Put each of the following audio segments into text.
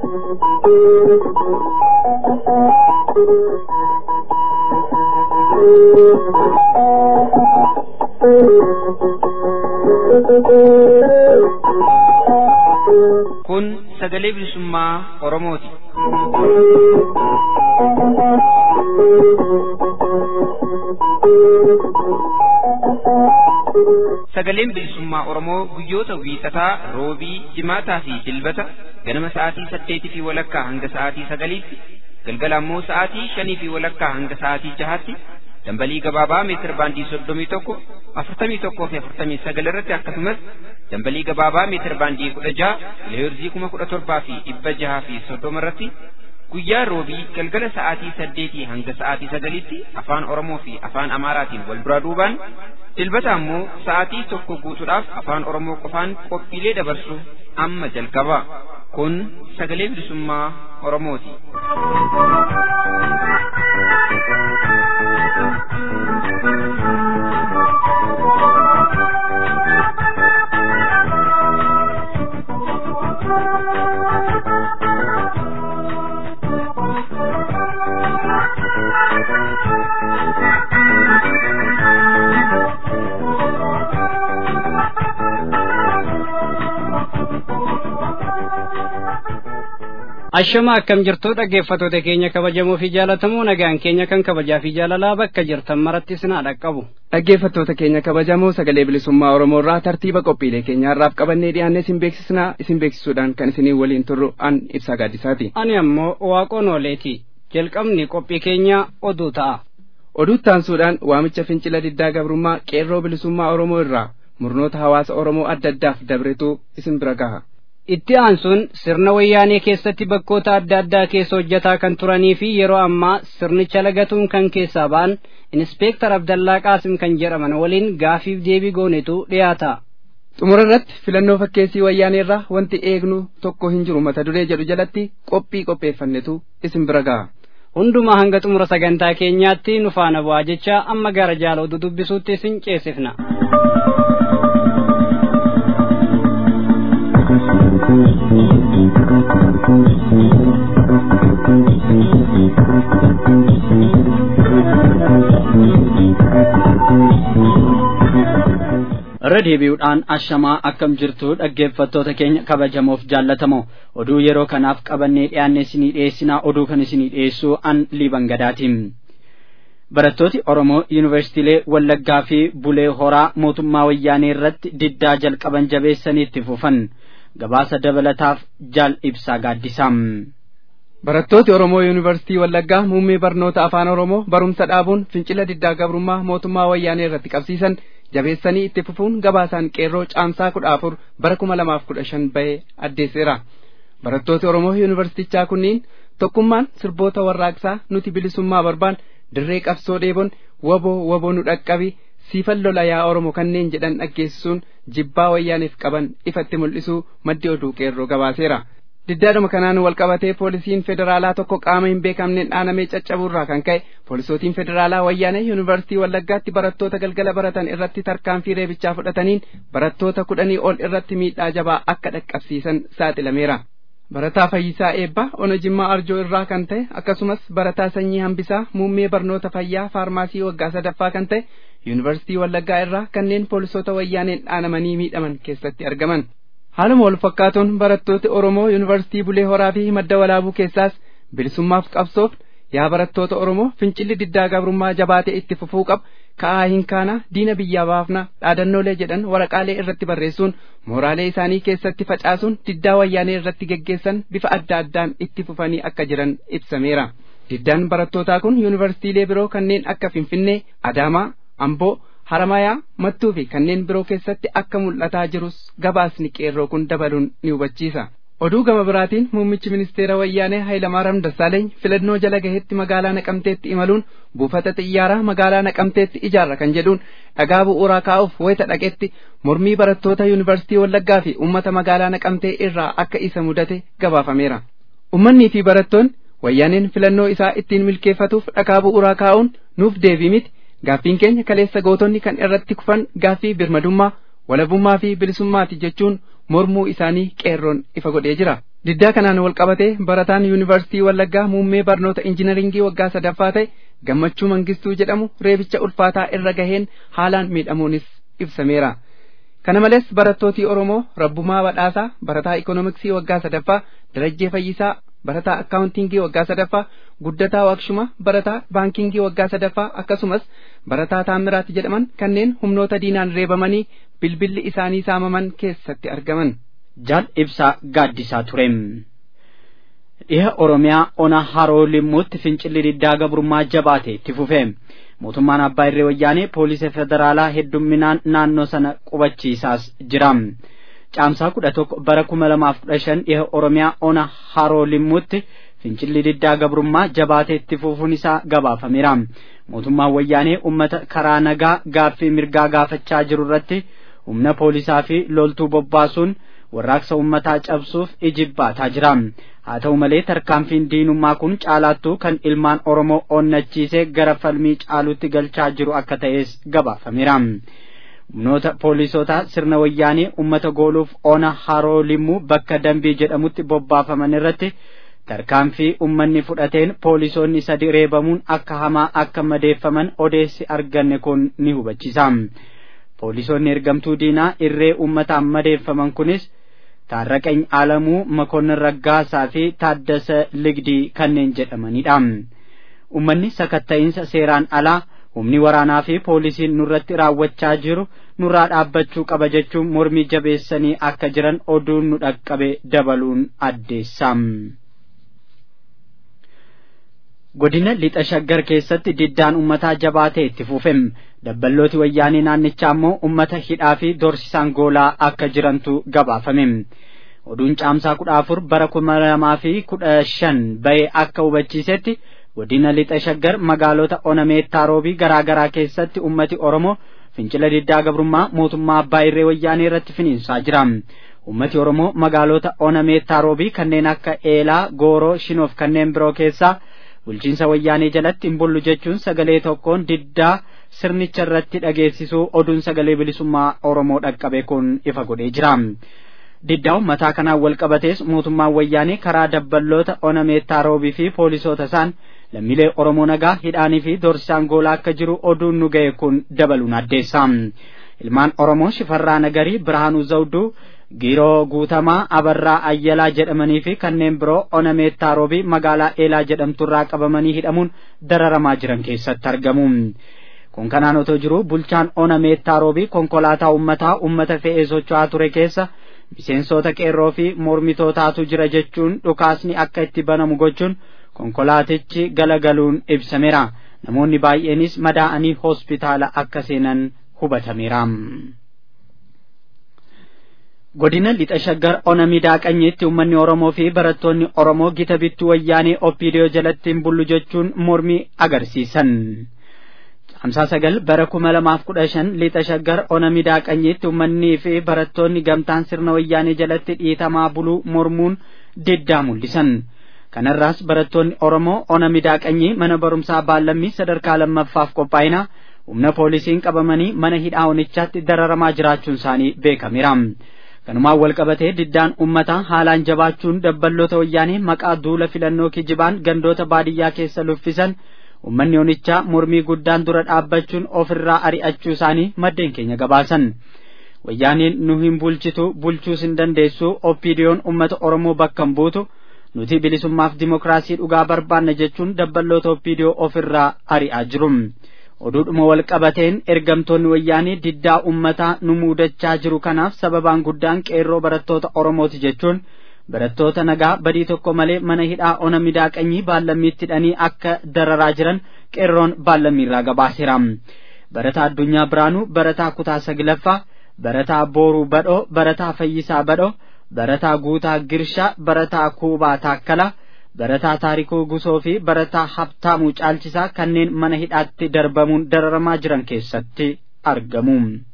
Kun sagalee bilisummaa Oromooti. Sagaleen bilisummaa Oromoo guyyoota wiixataa, roobii, jimaataa fi dilbata ganama sa'aatii saddeetii fi walakkaa hanga sa'aatii sagaliitti, galgala ammoo sa'aatii shanii fi walakkaa hanga sa'aatii jahaatti dambalii gabaabaa meetir baandii soddomii tokko afurtamii tokkoo fi afurtamii sagal irratti akkasumas dambalii gabaabaa meetir baandii kudha jaha kiloheerzii kuma kudha torbaa fi dhibba jaha fi soddoma irratti guyyaa roobii galgala sa'aatii saddeetii hanga sa'aatii sagaliitti afaan oromoo fi afaan amaaraatiin wal duraa duubaan dilbata ammoo sa'aatii tokko guutuudhaaf afaan oromoo qofaan qophiilee dabarsu amma jalqaba kun sagalee bilisummaa oromooti. Ashama akkam jirtu dhaggeeffattoota keenya kabajamoo fi jaalatamoo nagaan keenya kan kabajaa fi jaalalaa bakka jirtan maratti sinaa dhaqqabu. Dhaggeeffattoota keenya kabajamoo sagalee bilisummaa Oromoo irraa tartiiba qophiilee keenya irraaf qabannee dhiyaannee isin beeksisnaa isin beeksisuudhaan kan isinii waliin turru an ibsaa gaaddisaati. Ani ammoo waaqoon ooleeti. Jalqabni qophii keenya oduu ta'a. Oduu taansuudhaan waamicha fincila diddaa gabrummaa qeerroo bilisummaa Oromoo irraa murnoota hawaasa Oromoo adda addaaf dabretu isin bira gaha. Itti aansuun sirna wayyaanee keessatti bakkoota adda addaa keessa hojjetaa kan turanii fi yeroo ammaa sirnicha lagatuun kan keessaa ba'an Inspeektar Abdallaa Qaasim kan jedhaman waliin gaafiif deebii goonetu dhiyaata. Xumura irratti filannoo fakkeessii wayyaanee irraa wanti eegnu tokko hin jiru mata duree jedhu jalatti qophii qopheeffannetu isin bira gaha. Hundumaa hanga xumura sagantaa keenyaatti nu faana bu'aa jecha amma gara jaala oduu dubbisuutti isin ceesifna. irra deebi'uudhaan ashamaa akkam jirtu dhaggeeffattoota keenya kabajamoof jaallatamoo oduu yeroo kanaaf qabannee dhiyaanne isinii dhiyeessinaa oduu kan isinii dhiyeessu an liiban gadaatiin barattooti oromoo yuunivarsiitiilee wallaggaa fi bulee horaa mootummaa wayyaanee irratti diddaa jalqaban jabeessanii itti fufan gabaasa dabalataaf jaal ibsaa gaaddisaa Barattooti Oromoo Yuunivarsiitii Wallaggaa muummee barnoota afaan Oromoo barumsa dhaabuun fincila diddaa gabrummaa mootummaa wayyaanee irratti qabsiisan jabeessanii itti fufuun gabaasaan qeerroo caamsaa kudha afur bara kuma lamaaf kudha shan bahee addeesseera. Barattooti Oromoo Yuunivarsiitichaa kunniin tokkummaan sirboota warraaqsaa nuti bilisummaa barbaan dirree qabsoo dheebon waboo waboo nu dhaqqabi siifan lola yaa Oromoo kanneen jedhan dhaggeessisuun jibbaa wayyaaneef qaban ifatti mul'isuu maddi oduu qeerroo gabaaseera. diddaadhuma kanaan wal qabatee poolisiin federaalaa tokko qaama hin beekamneen dhaanamee caccabuurraa kan ka'e poolisootiin federaalaa wayyaanee yuunivarsiitii wallaggaatti barattoota galgala baratan irratti tarkaanfii reebichaa fudhataniin barattoota kudhanii ol irratti miidhaa jabaa akka dhaqqabsiisan saaxilameera. Barataa Fayyisaa Eebbaa Ona Jimmaa Arjoo irraa kan ta'e akkasumas barataa Sanyii Hambisaa muummee barnoota fayyaa faarmaasii waggaa sadaffaa kan ta'e yuunivarsiitii wallaggaa irraa kanneen poolisoota wayyaaneen dhaanamanii miidhaman keessatti argaman. haaluma wal fakkaatuun barattooti Oromoo Yuunivarsiitii Bulee Horaa fi madda walaabuu keessaas bilisummaaf qabsoof yaa barattoota Oromoo fincilli diddaa gabrummaa jabaatee itti fufuu qaba ka'aa hin kaana diina biyyaa baafna dhaadannoolee jedhan waraqaalee irratti barreessuun mooraalee isaanii keessatti facaasuun diddaa wayyaanee irratti geggeessan bifa adda addaan itti fufanii akka jiran ibsameera. Diddaan barattootaa kun yuunivarsiitiilee biroo kanneen akka Finfinnee, Adaamaa, Amboo, haramayaa mattuu fi kanneen biroo keessatti akka mul'ataa jirus gabaasni qeerroo kun dabaluun ni hubachiisa. Oduu gama biraatiin muummichi ministeera wayyaanee Hayilamaariyaam Dassaaleeny filannoo jala gahetti magaalaa Naqamteetti imaluun buufata xiyyaaraa magaalaa Naqamteetti ijaarra kan jedhuun dhagaa bu'uuraa kaa'uuf wayita dhaqetti mormii barattoota yuunivarsiitii Wallaggaa fi uummata magaalaa Naqamtee irraa akka isa mudate gabaafameera. Ummannii fi barattoonni wayyaaneen filannoo isaa ittiin milkeeffatuuf dhagaa bu'uuraa kaa'uun nuuf deebii miti gaaffiin keenya kaleessa gootonni kan irratti kufan gaaffii birmadummaa walabummaa fi bilisummaati jechuun mormuu isaanii qeerroon ifa godhee jira diddaa kanaan wal qabatee barataan yuunivarsiitii wallaggaa muummee barnoota injinaringii waggaa sadaffaa ta'e gammachuu mangistuu jedhamu reebicha ulfaataa irra gaheen haalaan miidhamuunis ibsameera kana malees barattootii oromoo rabbumaa badhaasaa barataa ikoonomiksii waggaa sadaffaa darajjee fayyisaa barataa akkaawuntiingii waggaa sadaffaa guddataa waaqshuma barataa baankingii waggaa sadaffaa akkasumas barataa taamiraati jedhaman kanneen humnoota diinaan reebamanii bilbilli isaanii saamaman keessatti argaman. jaal ibsaa gaaddisaa ture. dhiha oromiyaa ona haroo limmuutti fincilli diddaa gabrummaa jabaate itti fufe mootummaan abbaa irree wayyaanee poolisii federaalaa heddumminaan naannoo sana qubachiisaas jira. caamsaa kudha tokko bara kuma lamaaf kudha shan dhiha oromiyaa ona haroo limmuutti fincilli diddaa gabrummaa jabaatee itti fufuun isaa gabaafameera mootummaan wayyaanee ummata karaa nagaa gaaffii mirgaa gaafachaa jiru irratti humna poolisaa fi loltuu bobbaasuun warraaqsa ummataa cabsuuf ijibbaataa jira haa ta'u malee tarkaanfiin diinummaa kun caalaattuu kan ilmaan oromoo onnachiisee gara falmii caaluutti galchaa jiru akka ta'es gabaafameera. humnoota poolisootaa sirna wayyaanee ummata gooluuf ona haroo limmuu bakka dambii jedhamutti bobbaafaman irratti tarkaanfii ummanni fudhateen poolisoonni sadi reebamuun akka hamaa akka madeeffaman odeessi arganne kun ni hubachiisa poolisoonni ergamtuu diinaa irree ummataan madeeffaman kunis taarraqany alamuu makoonnin raggaasaa fi taaddasa ligdii kanneen jedhamanidha ummanni sakatta'iinsa seeraan alaa humni waraanaa fi poolisiin nurratti raawwachaa jiru nurraa dhaabbachuu qaba jechuun mormii jabeessanii akka jiran oduun nu dhaqqabe dabaluun addeessa. godina lixa shaggar keessatti diddaan ummataa jabaatee itti fufe dabballooti wayyaanee naannichaa immoo ummata hidhaa fi doorsisaan goolaa akka jirantu gabaafame oduun caamsaa kudha afur bara kuma lamaa fi kudha shan bahee akka hubachiisetti godina lixa shaggar magaalota onameettaa roobii garaa garaa keessatti ummati oromoo fincila diddaa gabrummaa mootummaa abbaa irree wayyaanee irratti finiinsaa jira ummati oromoo magaalota onameettaa roobii kanneen akka eelaa gooroo shinoof kanneen biroo keessaa bulchiinsa wayyaanee jalatti hin bullu jechuun sagalee tokkoon diddaa sirnicha irratti dhageessisuu oduun sagalee bilisummaa oromoo dhaqqabe kun ifa godhee jira diddaa ummataa kanaan wal qabatees mootummaan wayyaanee karaa dabballoota onameettaa roobii fi poolisoota isaan lammiilee oromoo nagaa hidhaanii fi doorsisaan goolaa akka jiru oduun nu ga'e kun dabaluun addeessa ilmaan oromoo shifarraa nagarii birhaanuu zawduu giiroo guutamaa abarraa ayyalaa jedhamanii fi kanneen biroo onameettaa roobii magaalaa eelaa jedhamturraa qabamanii hidhamuun dararamaa jiran keessatti argamu kun kanaan otoo jiru bulchaan onameettaa roobii konkolaataa ummataa ummata fe'ee socho'aa ture keessa miseensota qeerroo fi mormitootaatu jira jechuun dhukaasni akka itti banamu gochuun konkolaatichi galagaluun ibsameera namoonni baay'eenis madaa'anii hospitaala akka seenan hubatameera. godina lixa shaggar ona midaaqanyeetti ummanni oromoo fi barattoonni oromoo gita bittuu wayyaanee oppiidiyoo jalatti hin bullu jechuun mormii agarsiisan. Hamsaa sagal bara kuma lamaaf kudha shan lixa shaggar ona midaaqanyeetti ummannii fi barattoonni gamtaan sirna wayyaanee jalatti dhiitamaa buluu mormuun diddaa mul'isan. Kanarraas barattoonni Oromoo ona midaaqanyii mana barumsaa baallammii sadarkaa lammaffaaf qophaa'ina humna poolisiin qabamanii mana hidhaa onichaatti dararamaa jiraachuun isaanii beekameera. kanumaan wal qabatee diddaan ummataa haalaan jabaachuun dabballoota wayyaanee maqaa duula filannoo kijibaan gandoota baadiyyaa keessa luffisan ummanni onichaa mormii guddaan dura dhaabbachuun ofirraa ari'achuu isaanii maddeen keenya gabaasan wayyaaneen nu hin bulchitu bulchuus hin dandeessu oppiidiyoon ummata oromoo bakka hin buutu nuti bilisummaaf dimokiraasii dhugaa barbaanna jechuun dabballoota oppiidiyoo ofirraa ari'aa jiru. oduudhuma wal qabateen ergamtoonni wayyaanii diddaa ummataa nu muudachaa jiru kanaaf sababaan guddaan qeerroo barattoota oromooti jechuun barattoota nagaa badii tokko malee mana hidhaa ona midaaqanyii baallammiitti hidhanii akka dararaa jiran qeerroon baallammiirraa gabaaseera barataa addunyaa biraanuu barataa kutaa saglaffaa barataa booruu badhoo barataa fayyisaa badhoo barataa guutaa girshaa barataa kuubaa taakkala barataa taarikuu gusoo fi barataa habtaamuu caalchisaa kanneen mana hidhaatti darbamuun dararamaa jiran keessatti argamu.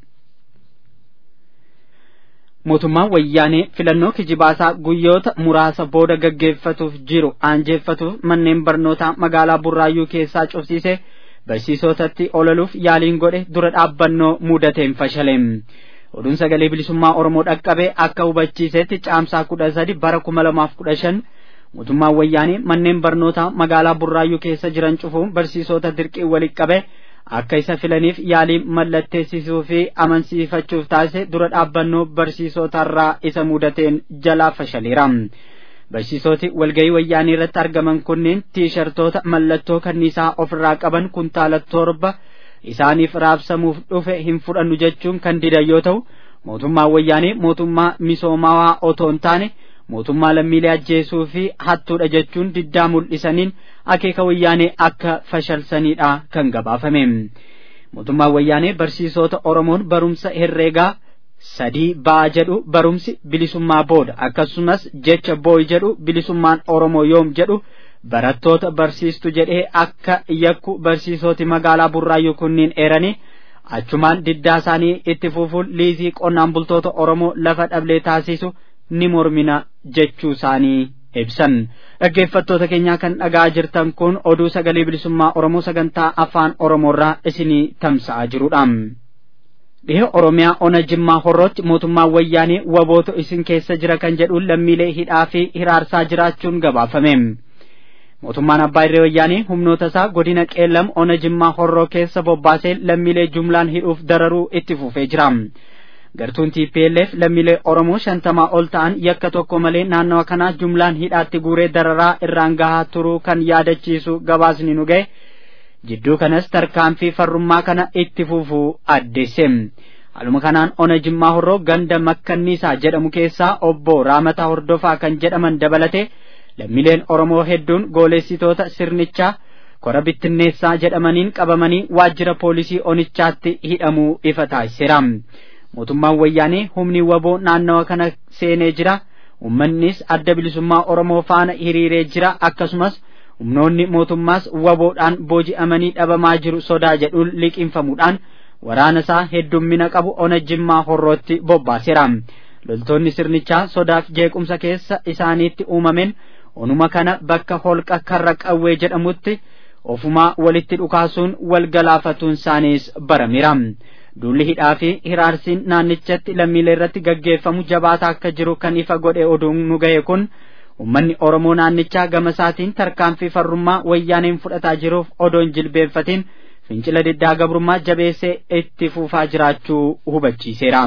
mootummaan wayyaanee filannoo kijibaasaa guyyoota muraasa booda gaggeeffatuuf jiru aanjeeffatuuf manneen barnootaa magaalaa burraayyuu keessaa cufsiise barsiisotatti olaluuf yaaliin godhe dura dhaabbannoo mudateen fashale oduun sagalee bilisummaa oromoo dhaqqabe akka hubachiisetti caamsaa kudha sadi bara kuma lamaaf kudha shan mootummaan wayyaanii manneen barnootaa magaalaa burraayyuu keessa jiran cufuun barsiisota dirqii walitti qabe akka isa filaniif yaalii mallatteessisuu fi amansiifachuuf taasise dura dhaabbannoo barsiisotarraa isa mudateen jalaa fashaleera. barsiisoti walgahii wayyaanii irratti argaman kunneen tiishartoota mallattoo kanniisaa ofirraa qaban kuntaala torba isaaniif raabsamuuf dhufe hin fudhannu jechuun kan didan yoo ta'u mootummaan wayyaanii mootummaa misoomawaa otoo hin taane mootummaa lammiilee ajjeesuu fi hattuudha jechuun diddaa mul'isaniin akeeka wayyaanee akka fashalsanidha kan gabaafame mootummaan wayyaanee barsiisota oromoon barumsa herreegaa sadii ba'a jedhu barumsi bilisummaa booda akkasumas jecha booy jedhu bilisummaan oromoo yoom jedhu barattoota barsiistu jedhee akka yakku barsiisoti magaalaa burraayyuu kunniin eeranii achumaan diddaa isaanii itti fufuun liizii qonnaan bultoota oromoo lafa dhablee taasisu ni mormina jechuu isaanii ibsan dhaggeeffattoota keenyaa kan dhagaa jirtan kun oduu sagalee bilisummaa oromoo sagantaa afaan oromoorraa isinii tamsa'aa jirudha. dhiha oromiyaa ona jimmaa horrootti mootummaan wayyaanii waboota isin keessa jira kan jedhuun lammiilee hidhaa fi hiraarsaa jiraachuun gabaafame mootummaan abbaa irree wayyaanii humnoota isaa godina qeellam ona jimmaa horroo keessa bobbaasee lammiilee jumlaan hidhuuf dararuu itti fufee jira gartuun TPLF lammiilee oromoo shantamaa ol ta'an yakka tokko malee naannawa kanaa jumlaan hidhaatti guuree dararaa irraan gahaa turuu kan yaadachiisu gabaasni nu ga'e jidduu kanas tarkaanfii farrummaa kana itti fufuu addeesse haaluma kanaan ona jimmaa horroo ganda makkanniisaa jedhamu keessaa obbo raamataa hordofaa kan jedhaman dabalate lammiileen oromoo hedduun gooleessitoota sirnichaa kora bittinneessaa jedhamaniin qabamanii waajjira poolisii onichaatti hidhamuu ifa taasiseera mootummaan wayyaanee humni waboo naannawa kana seenee jira ummannis adda bilisummaa oromoo faana hiriiree jira akkasumas humnoonni mootummaas waboodhaan booji'amanii dhabamaa jiru sodaa jedhuun liqinfamuudhaan waraana isaa heddummina qabu ona jimmaa horrootti bobbaaseera loltoonni sirnichaa sodaaf jeequmsa keessa isaaniitti uumameen onuma kana bakka holqa karra qawwee jedhamutti ofumaa walitti dhukaasuun wal galaafatuun isaaniis barameera duulli hidhaa fi hiraarsiin naannichatti lammiilee irratti gaggeeffamu jabaataa akka jiru kan ifa godhe oduun nu ga'e kun ummanni oromoo naannichaa gama isaatiin tarkaanfii farrummaa wayyaaneen fudhataa jiruuf odoon jilbeenfatiin fincila diddaa gabrummaa jabeessee itti fufaa jiraachuu hubachiiseera.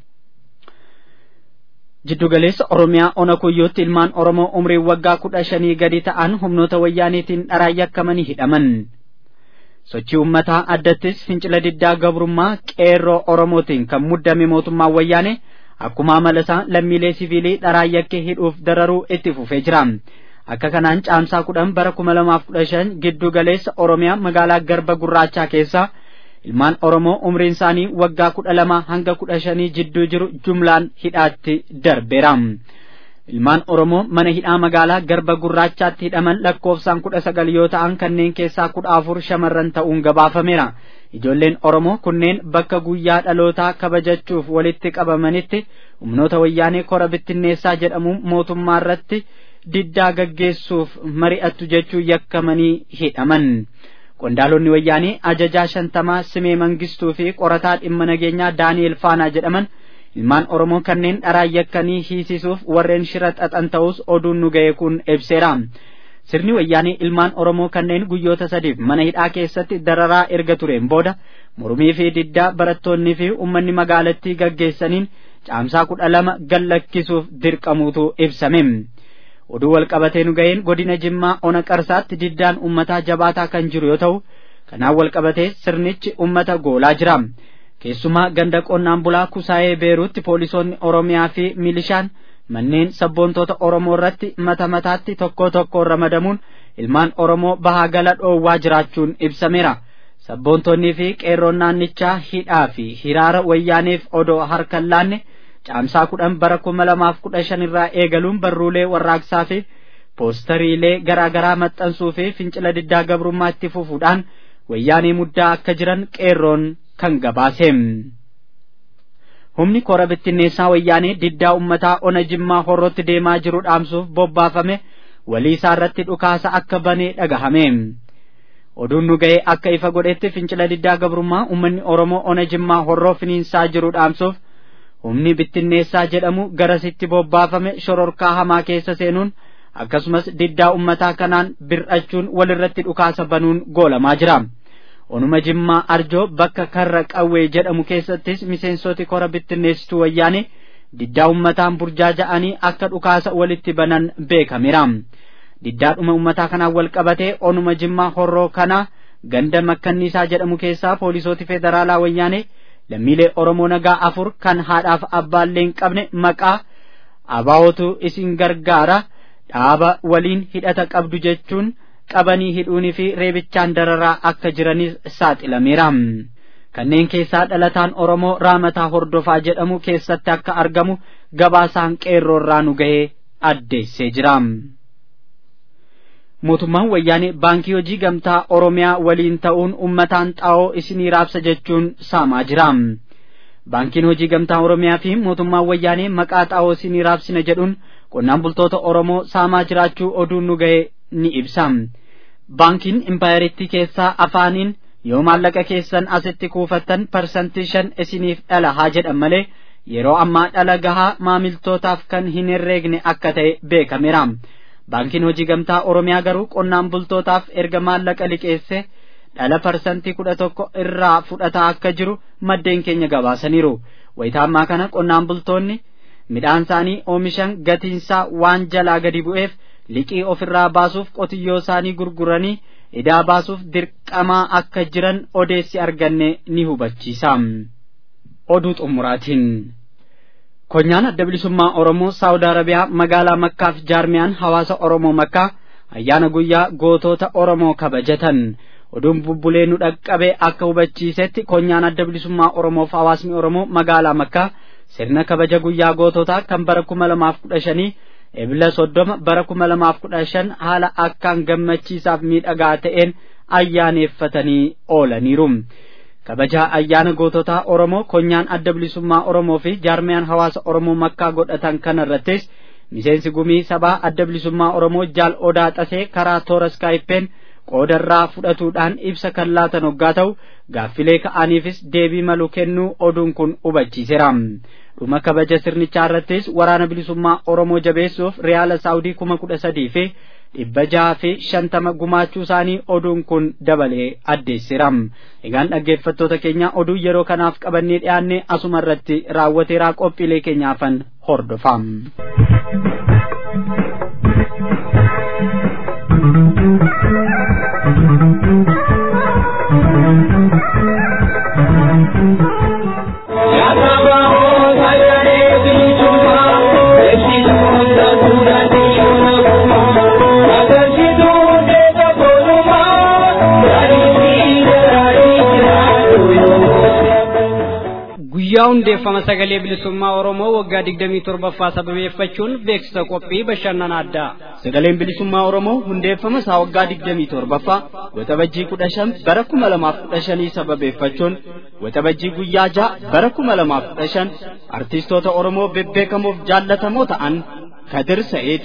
Jiddugaleessa Oromiyaa ona kuyyootti ilmaan Oromoo umriin waggaa kudha shanii gadi ta'an humnoota wayyaaniitiin dharaan yakkamanii hidhaman. Sochii uummataa addattis fincila diddaa gabrummaa qeerroo Oromootiin kan muddame mootummaan wayyaane akkuma amala isaa lammiilee siviilii dharaan yakkee hidhuuf dararuu itti fufee jira. Akka kanaan caamsaa kudhan bara kuma lamaaf kudha shan giddu galeessa Oromiyaa magaalaa Garba Gurraachaa keessa ilmaan Oromoo umriin isaanii waggaa kudha lama hanga kudha shanii jidduu jiru jumlaan hidhaatti darbeera. Ilmaan Oromoo mana hidhaa magaalaa Garba Gurraachaatti hidhaman lakkoofsaan kudha sagal yoo ta'an kanneen keessaa kudha afur shamarran ta'uun gabaafameera. Ijoolleen Oromoo kunneen bakka guyyaa dhalootaa kabajachuuf walitti qabamanitti humnoota wayyaanee kora bittinneessaa jedhamuun mootummaa irratti diddaa gaggeessuuf mari'attu jechuun yakkamanii hidhaman. Qondaalonni wayyaanee ajajaa shantamaa Simee Mangistuu fi qorataa dhimma nageenyaa Daani'el Faanaa jedhaman ilmaan Oromoo kanneen dharaan yakkanii hiisisuuf warreen shira xaxan ta'us oduun nu ga'e kun ibseera. Sirni wayyaanee ilmaan Oromoo kanneen guyyoota sadiif mana hidhaa keessatti dararaa erga tureen booda mormii fi diddaa barattoonnii fi uummanni magaalattii gaggeessaniin caamsaa kudha lama gallakkisuuf dirqamuutu ibsame. Oduu wal qabatee nu ga'een godina Jimmaa ona qarsaatti diddaan uummataa jabaataa kan jiru yoo ta'u kanaan wal qabatee sirnichi uummata goolaa jira. Keessumaa ganda qonnaan bulaa kusaayee beeruutti poolisoonni Oromiyaa fi milishaan manneen sabboontota Oromoo irratti mata mataatti tokko tokkoon ramadamuun ilmaan Oromoo bahaa gala dhoowwaa jiraachuun ibsameera. Sabboontonnii fi qeerroon naannichaa hidhaa fi hiraara wayyaaneef odoo harkan laanne caamsaa kudhan bara kuma lamaaf kudha shan irraa eegaluun barruulee warraaqsaa fi poostariilee garaa garaa maxxansuu fi fincila diddaa gabrummaa itti fufuudhaan wayyaanee muddaa akka jiran qeerroon kan gabaase. Humni kora bittinneessaa wayyaanee diddaa ummataa ona jimmaa horrootti deemaa jiru dhaamsuuf bobbaafame walii isaa irratti dhukaasa akka banee dhagahame. Oduun nu ga'ee akka ifa godhetti fincila diddaa gabrummaa uummanni Oromoo ona jimmaa horroo finiinsaa jiru dhaamsuuf humni bittinneessaa jedhamu garasitti bobbaafame shororkaa hamaa keessa seenuun akkasumas diddaa ummataa kanaan bir'achuun walirratti dhukaasa banuun goolamaa jira. Onuma Jimmaa Arjoo bakka karra qawwee jedhamu keessattis miseensoti kora bittinneessituu wayyaane diddaa ummataan burjaaja'anii akka dhukaasa walitti banan beekameera. Diddaadhuma ummataa kanaan wal qabatee onuma Jimmaa horroo kana ganda makkanniisaa jedhamu keessaa poolisooti federaalaa wayyaane lammiilee Oromoo nagaa afur kan haadhaaf abbaallee hin qabne maqaa abaawootu isin gargaara dhaaba waliin hidhata qabdu jechuun qabanii hidhuunii fi reebichaan dararaa akka jiranis saaxilameera. Kanneen keessaa dhalataan Oromoo raamataa hordofaa jedhamu keessatti akka argamu gabaasaan qeerroorraa nu gahee addeessee jira. Mootummaan wayyaanee baankii hojii gamtaa Oromiyaa waliin ta'uun ummataan xaa'oo isinii raabsa jechuun saamaa jira. Baankiin hojii gamtaa Oromiyaa fi mootummaan wayyaanee maqaa xaa'oo isinii raabsina jedhuun qonnaan bultoota Oromoo saamaa jiraachuu oduun nu ga'e ni ibsa. Baankiin impaayeritti keessaa afaaniin yoo maallaqa keessan asitti kuufattan parsantii shan isiniif dhala haa jedhan malee yeroo ammaa dhala gahaa maamiltootaaf kan hin herreegne akka ta'e beekameera. Baankiin hojii gamtaa Oromiyaa garuu qonnaan bultootaaf erga maallaqa liqeesse dhala parsantii kudha tokko irraa fudhataa akka jiru maddeen keenya gabaasaniiru. Wayitaa ammaa kana qonnaan bultoonni midhaan isaanii oomishan gatiinsaa waan jalaa gadi bu'eef liqii ofirraa baasuuf qotiyyoo isaanii gurguranii idaa baasuuf dirqamaa akka jiran odeessi arganne ni hubachiisa. Oduu xumuraatiin. Konyaan adda bilisummaa Oromoo Saawud Arabiyaa magaalaa Makkaa fi Jaarmiyaan hawaasa Oromoo Makkaa ayyaana guyyaa gootota Oromoo kabajatan. Oduun bubbulee nu dhaqqabe akka hubachiisetti konyaan adda bilisummaa Oromoo fi hawaasni Oromoo magaalaa Makkaa sirna kabaja guyyaa goototaa kan bara kuma lamaaf kudha shanii ebila soddoma bara kuma lamaaf kudha shan haala akkaan gammachiisaaf miidhagaa ta'een ayyaaneeffatanii oolaniiru. kabajaa ayyaana goototaa Oromoo konyaan adda bilisummaa Oromoo fi jaarmiyaan hawaasa Oromoo makkaa godhatan kana irrattis miseensi gumii sabaa adda bilisummaa Oromoo jaal odaa xasee karaa toora skaayippeen qoodarraa fudhatuudhaan ibsa kan laatan hoggaa ta'u gaaffilee ka'aniifis deebii malu kennuu oduun kun hubachiiseera. dhuma kabaja sirnichaa irrattis waraana bilisummaa Oromoo jabeessuuf riyaala saawudii kuma kudha sadii fi dhibba jaha fi shantama gumaachuu isaanii oduun kun dabalee addeessiram egaan dhaggeeffattoota keenya oduu yeroo kanaaf qabannee dhiyaanne asuma irratti raawwateeraa qophiilee keenyaafan hordofam. guyyaa hundeeffama sagalee bilisummaa oromoo waggaa digdamii torbaffaa sababeeffachuun beeksisa qophii bashannana addaa sagaleen bilisummaa oromoo hundeeffama isaa waggaa digdamii torbaffaa waxabajjii kudha shan bara kuma lamaaf kudha shanii sababeeffachuun waxabajjii guyyaa ja'a bara kuma lamaaf kudha shan artiistoota oromoo bebbeekamoof jaallatamoo ta'an kadir sa'id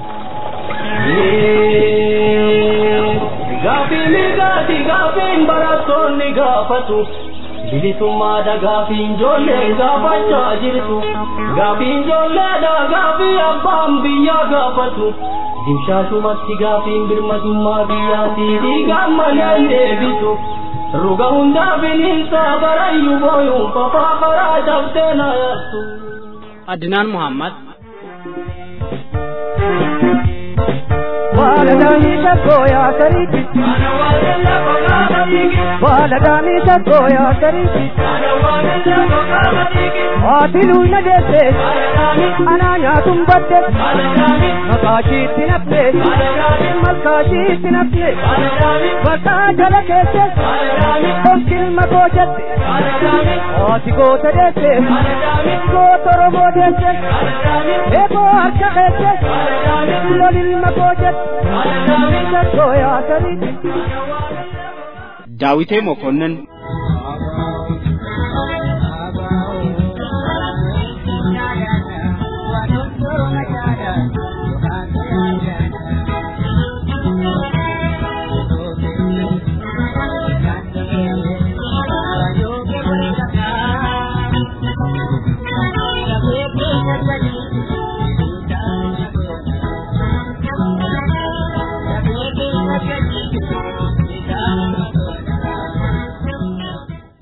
Gaafiin gaati gaafiin barattoonni gaafatu bilisummaadha gaafiin ijoollee gaafachaa jirtu gaafiin ijoolleedha gaafii abbaan biyyaa gaafatu dimshaashumatti gaafiin birmadummaa biyyaatii dhiigaan maleen deebitu ruga hundaa bineensa barayyuu booyuun fafaa karaa cabsee na yaattu. Adinaan Muhammad Baladani sakoya kariti Baladani sakoya kariti Atilu na desse Ananya tumbadde Makashi tinapne Malkashi tinapne Baka jala kesse Konkil makojatte Ati gota desse Gota robo desse Eko harka kesse Lolil makojatte daawitee mokonnin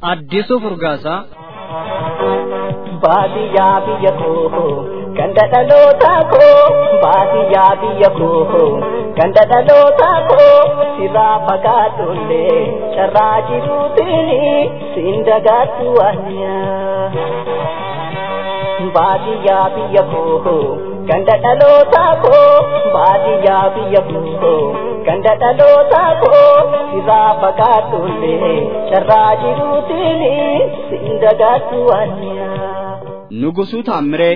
Addisuu Furgaasaa. Baadiyyaa biyya koo ganda dhalootaa koo baadiyyaa biyya koo ganda dhalootaa koo sirraa fagaadhullee carraa jiruutiin siin dagaatu waanyaa. Baadiyyaa biyya koo ganda dhalootaa koo baadiyyaa biyya koo ganda dhalootaa koo sirraa fagaadhullee carraa jiruutiin siin dagaatu waanyaa. Nugusuu Taammiree.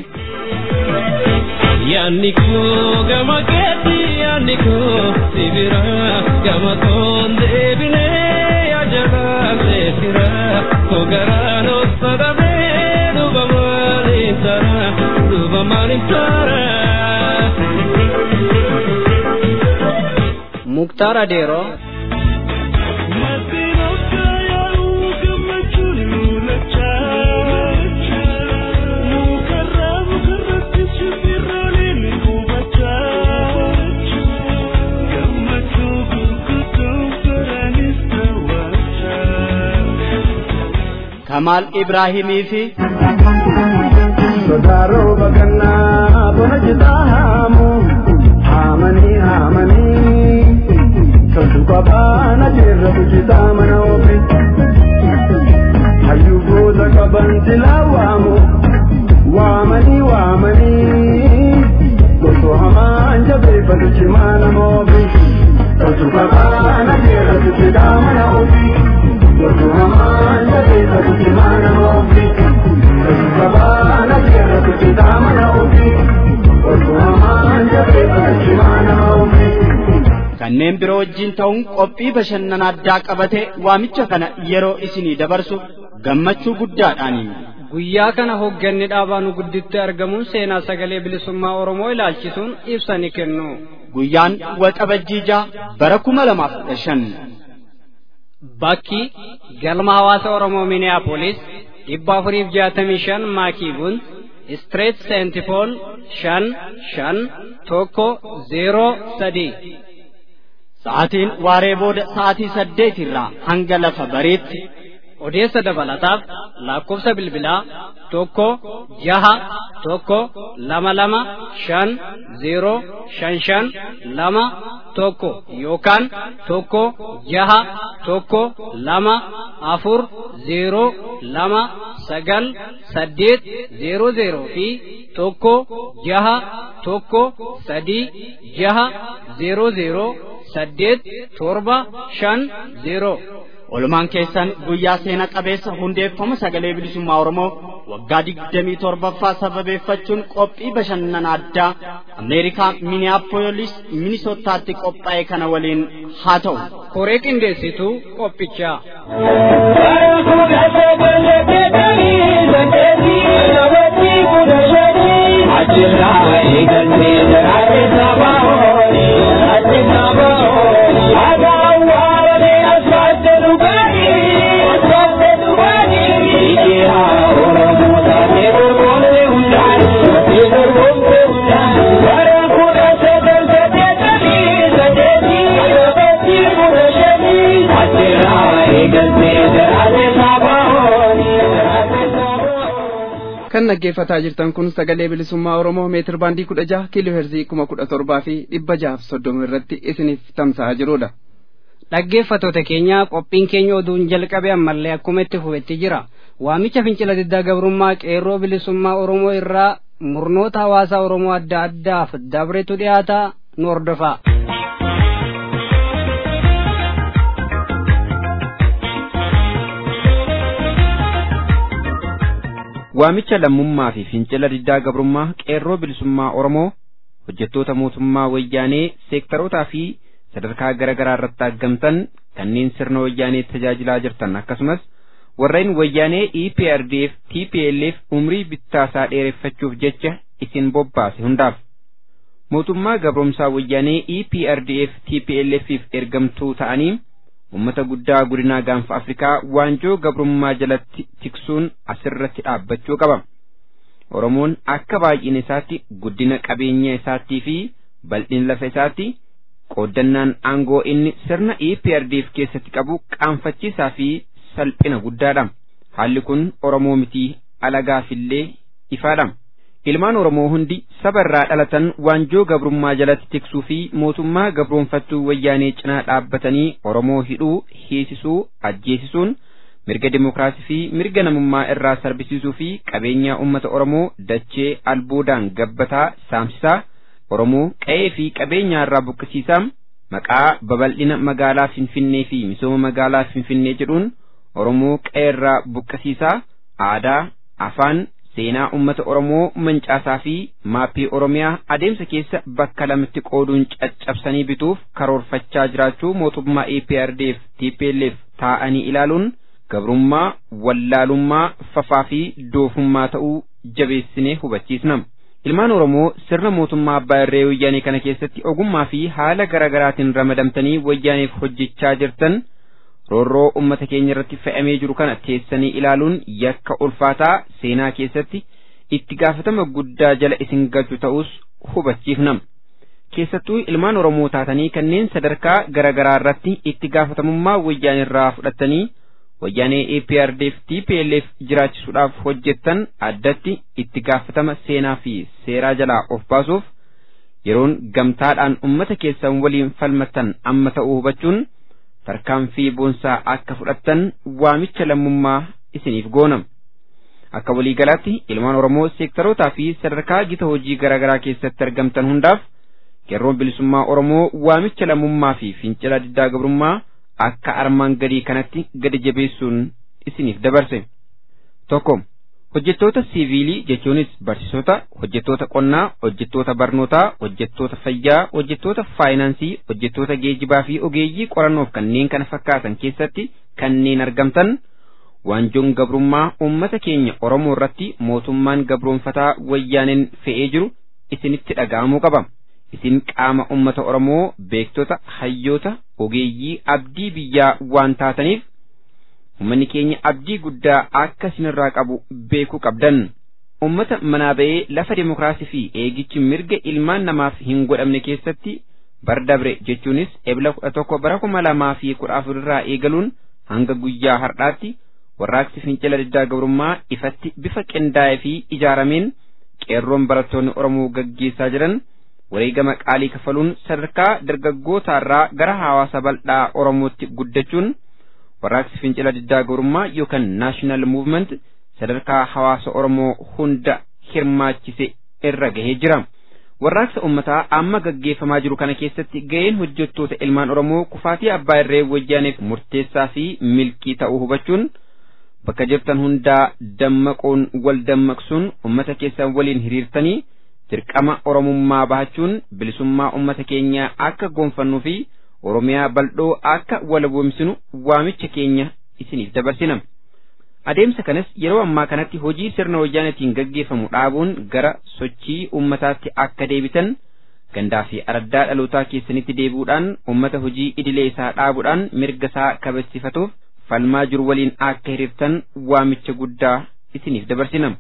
Yaanni koo gama keetti yaanni koo sibira gama koon deebinee yaajalaasee sira koo garaan osodhamee duuba maaliin tara duuba maaliin tara. Muktaar Adeeroo. Kamaal Ibraahimii fi Sodaaroo bagannaa bona jitaa haamu haamanii haamanii toltu qabaana jeerra bujitaa mana ofi hayyuu goota qaban silaa waamu waamanii waamanii goso hamaan jabeeffatu cimaa nama ofi toltu qabaana jeerra bujitaa mana ofi goso hamaan jabeeffatu cimaa nama ofi. Gabaana jeera kuchitaa mana ofii, olkumamaan jabeessa kuchimaa nama ofii. kanneen biroo wajjin ta'uun qophii bashannana addaa qabatee waamicha kana yeroo isinii dabarsu gammachuu guddaadhaani. Guyyaa kana hoogganni dhaabaa nu gidduutti argamuun seenaa sagalee bilisummaa Oromoo ilaalchisuun ibsa ni kennu. Guyyaan waxabajjii jaha bara kuma lamaaf kudha shan. Bakki galma hawaasa Oromoo Minneapolis dhibba afuriif jaatamii shan maakii bunt Street Saint Paul shan shan tokko zeeroo sadii. Sa'aatiin waaree booda sa'aatii saddeet irraa hanga lafa bariitti Odeessa dabalataaf lakkoofsa bilbilaa tokko jaha tokko lama lama shan zeeroo shan shan lama tokko yookaan tokko jaha tokko lama afur zeeroo lama sagal saddeet zeeroo zeeroo fi tokko jaha tokko sadii jaha zeeroo zeeroo saddeet torba shan zeeroo. Olumaan keessan guyyaa seena qabeessa hundeeffama sagalee bilisummaa Oromoo waggaa digdamii torbaffaa sababeeffachuun qophii bashannana addaa Ameerikaa Minneapolis Minisootaatti qophaa'e kana waliin haa ta'u. Koree qindeessituu qophichaa. Ajirraa eegaltee jiraate sabaa horii, jiraate sabaa horii, aadaa waaree asfaalte dhugaanii, asfaalte dhugaanii, ijaa Oromoo taatee dorgomte hundaanii, taatee dorgomte hundaanii, bara kudha sagal saddeetamii saddeetii, sadeetii kudha shanii, ajirraa eegaltee jiraate sabaa horii, jiraate sabaa horii. kan dhaggeeffataa jirtan kun sagalee bilisummaa oromoo meetir baandii kudha jaha kiiloo heerzii kuma kudha torbaa fi dhibba jahaaf soddoma irratti isiniif tamsa'aa jirudha. Dhaggeeffattoota keenya qophiin keenya oduun jalqabe ammallee akkuma itti fufetti jira. Waamicha fincila diddaa gabrummaa qeerroo bilisummaa Oromoo irraa murnoota hawaasaa Oromoo adda addaaf dabretu dhiyaata nu hordofaa. Waamicha lammummaa fi fincila diddaa gabrummaa qeerroo bilisummaa Oromoo hojjettoota mootummaa wayyaanee seektarootaa fi sadarkaa garaa garaa irratti argamtan kanneen sirna wayyaanee tajaajilaa jirtan akkasumas warreen wayyaanee EPRDF TPLF umrii bittaasaa dheereffachuuf jecha isin bobbaase hundaaf mootummaa gabromsaa wayyaanee EPRDF TPLFif ergamtuu ta'anii ummata guddaa godinaa gaanfa Afrikaa waanjoo gabrummaa jalatti tiksuun asirratti dhaabbachuu qaba. Oromoon akka baay'ina isaatti guddina qabeenya isaatii fi bal'ina lafa isaatti qooddannaan aangoo inni sirna EPRDF keessatti qabu qaanfachiisaa fi salphina guddaadha. haalli kun oromoo mitii alagaafillee ifaadha ilmaan oromoo hundi saba irraa dhalatan waanjoo gabrummaa jalatti tiksuu fi mootummaa gabroonfattuu wayyaanee cinaa dhaabbatanii oromoo hidhuu hiisisuu ajjeesisuun mirga dimokiraasii fi mirga namummaa irraa sarbisiisuu fi qabeenyaa ummata oromoo dachee albuudaan gabbataa saamsisaa oromoo qa'ee fi qabeenyaa irraa buqqisiisaa maqaa babal'ina magaalaa finfinnee fi misooma magaalaa finfinnee jedhuun oromoo qa'ee irraa buqqisiisaa aadaa afaan seenaa ummata oromoo mancaasaa fi maappii oromiyaa adeemsa keessa bakka lamatti qooduun caccabsanii bituuf karoorfachaa jiraachuu mootummaa EPRDF TPLF taa'anii ilaaluun gabrummaa wallaalummaa fafaa fi doofummaa ta'uu jabeessinee hubachiisna. Ilmaan Oromoo sirna mootummaa abbaa irree wayyaanee kana keessatti ogummaa fi haala garaagaraatiin ramadamtanii wayyaaneef hojjechaa jirtan roorroo ummata keenya irratti fe'amee jiru kana teessanii ilaaluun yakka ulfaataa seenaa keessatti itti gaafatama guddaa jala isin galchu ta'us hubachiifna. Keessattuu ilmaan Oromoo taatanii kanneen sadarkaa garaagaraa irratti itti gaafatamummaa wayyaanee irraa fudhattanii wayyaanee APRDF TPLF jiraachisuudhaaf hojjettan addatti itti gaafatama seenaa fi seeraa jalaa of baasuuf yeroon gamtaadhaan ummata keessan waliin falmattan amma ta'uu hubachuun tarkaanfii boonsaa akka fudhattan waamicha lammummaa isiniif goonam. Akka waliigalaatti ilmaan Oromoo seektarootaa fi sadarkaa gita hojii garaagaraa keessatti argamtan hundaaf qeerroon bilisummaa Oromoo waamicha lammummaa fi fincila diddaa gabrummaa akka armaan gadii kanatti gadi jabeessuun isiniif dabarse. Tokko hojjettoota siiviilii jechuunis barsiisota, hojjettoota qonnaa, hojjettoota barnootaa, hojjettoota fayyaa, hojjettoota faayinaansii, hojjettoota geejibaa fi ogeeyyii qorannoof kanneen kana fakkaatan keessatti kanneen argamtan waanjoon gabrummaa uummata keenya Oromoo irratti mootummaan gabroonfataa wayyaaneen fe'ee jiru isinitti dhaga'amuu qaba. isin qaama ummata Oromoo beektota hayyoota ogeeyyii abdii biyyaa waan taataniif ummanni keenya abdii guddaa akka isinirraa qabu beekuu qabdan. Ummata manaa ba'ee lafa dimokiraasii fi eegichi mirga ilmaan namaaf hin godhamne keessatti bardabre jechuunis ebla kudha tokko bara kuma lamaa fi kudha afur irraa eegaluun hanga guyyaa har'aatti warraaqsi fincila diddaa gabrummaa ifatti bifa qindaa'ee fi ijaarameen qeerroon barattoonni Oromoo gaggeessaa jiran wareegama qaalii kafaluun sadarkaa dargaggootaarraa gara hawaasa bal'aa Oromootti guddachuun warraaqsi fincila diddaa gabrummaa yookaan naashinaal muuvment sadarkaa hawaasa Oromoo hunda hirmaachise irra gahee jira. Warraaqsa uummataa amma gaggeeffamaa jiru kana keessatti gaheen hojjettoota ilmaan Oromoo kufaatii abbaa irree wayyaaneef murteessaa fi milkii ta'uu hubachuun bakka jirtan hundaa dammaquun wal dammaqsuun uummata keessan waliin hiriirtanii dirqama oromummaa bahachuun bilisummaa ummata keenyaa akka gonfannuu fi oromiyaa bal'oo akka walaboomsinu waamicha keenya isiniif dabarsina. Adeemsa kanas yeroo ammaa kanatti hojii sirna wayyaanetiin gaggeeffamu dhaabuun gara sochii ummataatti akka deebitan gandaa fi araddaa dhalootaa keessanitti deebi'uudhaan ummata hojii idilee isaa dhaabuudhaan mirga isaa kabachifatuuf falmaa jiru waliin akka hiriirtan waamicha guddaa isiniif dabarsina.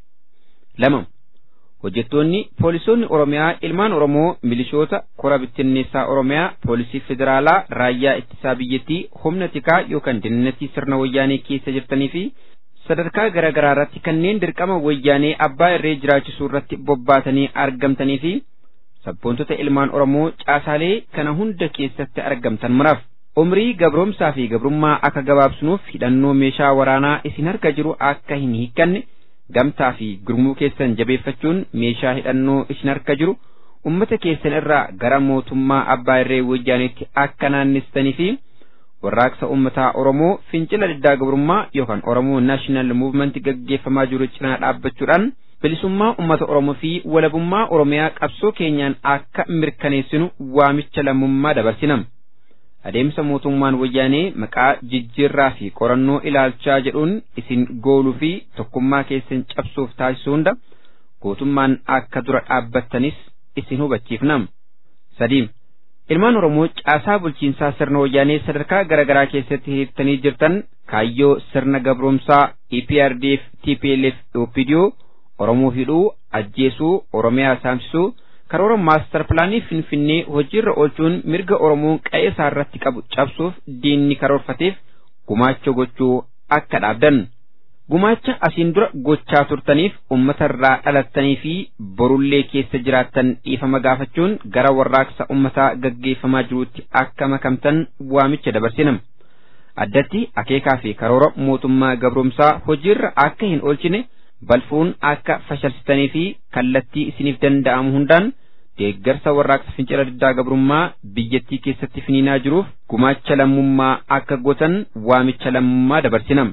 lama hojjettoonni poolisoonni oromiyaa ilmaan oromoo milishoota kora bittinneessaa oromiyaa poolisii federaalaa raayyaa ittisaa biyyattii humna tikaa yookaan dinnatii sirna wayyaanee keessa jirtanii fi sadarkaa garaa garaa irratti kanneen dirqama wayyaanee abbaa irree jiraachisuu irratti bobbaatanii argamtanii fi sabboontota ilmaan oromoo caasaalee kana hunda keessatti argamtan muraaf umrii gabroomsaa fi gabrummaa akka gabaabsinuuf hidhannoo meeshaa waraanaa isin harka jiru akka hin hiikkanne gamtaa fi gurmuu keessan jabeeffachuun meeshaa hidhannoo isin harka jiru ummata keessan irraa gara mootummaa abbaa irree wayyaaneetti akka naannistanii fi warraaqsa ummataa Oromoo fincila diddaa gabrummaa yookaan Oromoo Naashinaal Muuvmenti gaggeeffamaa jiru cinaa dhaabbachuudhaan bilisummaa ummata Oromoo fi walabummaa Oromiyaa qabsoo keenyaan akka mirkaneessinu waamicha lammummaa dabarsinam. adeemsa mootummaan wayyaanee maqaa jijjiirraa fi qorannoo ilaalchaa jedhuun isin gooluu fi tokkummaa keessan cabsuuf taasisu hunda gootummaan akka dura dhaabbattanis isin hubachiifnam. sadiim ilmaan oromoo caasaa bulchiinsaa sirna wayyaanee sadarkaa garaagaraa keessatti hiriirtanii jirtan kaayyoo sirna gabroomsaa EPRDF TPLF OPDO oromoo hidhuu ajjeesuu oromiyaa saamsisuu karoora maastar pilaanii finfinnee hojiirra oolchuun mirga oromoon qa'ee isaa irratti qabu cabsuuf diinni karoorfateef gumaacha gochuu akka dhaabdan gumaacha asiin dura gochaa turtaniif uummatarraa dhalattanii fi borullee keessa jiraattan dhiifama gaafachuun gara warraaqsa uummataa gaggeeffamaa jiruutti akka makamtan waamicha dabarsinam. Addatti akeekaa fi karoora mootummaa gabroomsaa hojiirra akka hin oolchine balfuun akka fashalsitanii fi kallattii isiniif danda'amu hundaan deeggarsa warraaqsa fincila diddaa gabrummaa biyyattii keessatti finiinaa jiruuf gumaacha lammummaa akka gootan waamicha lammummaa dabarsinam.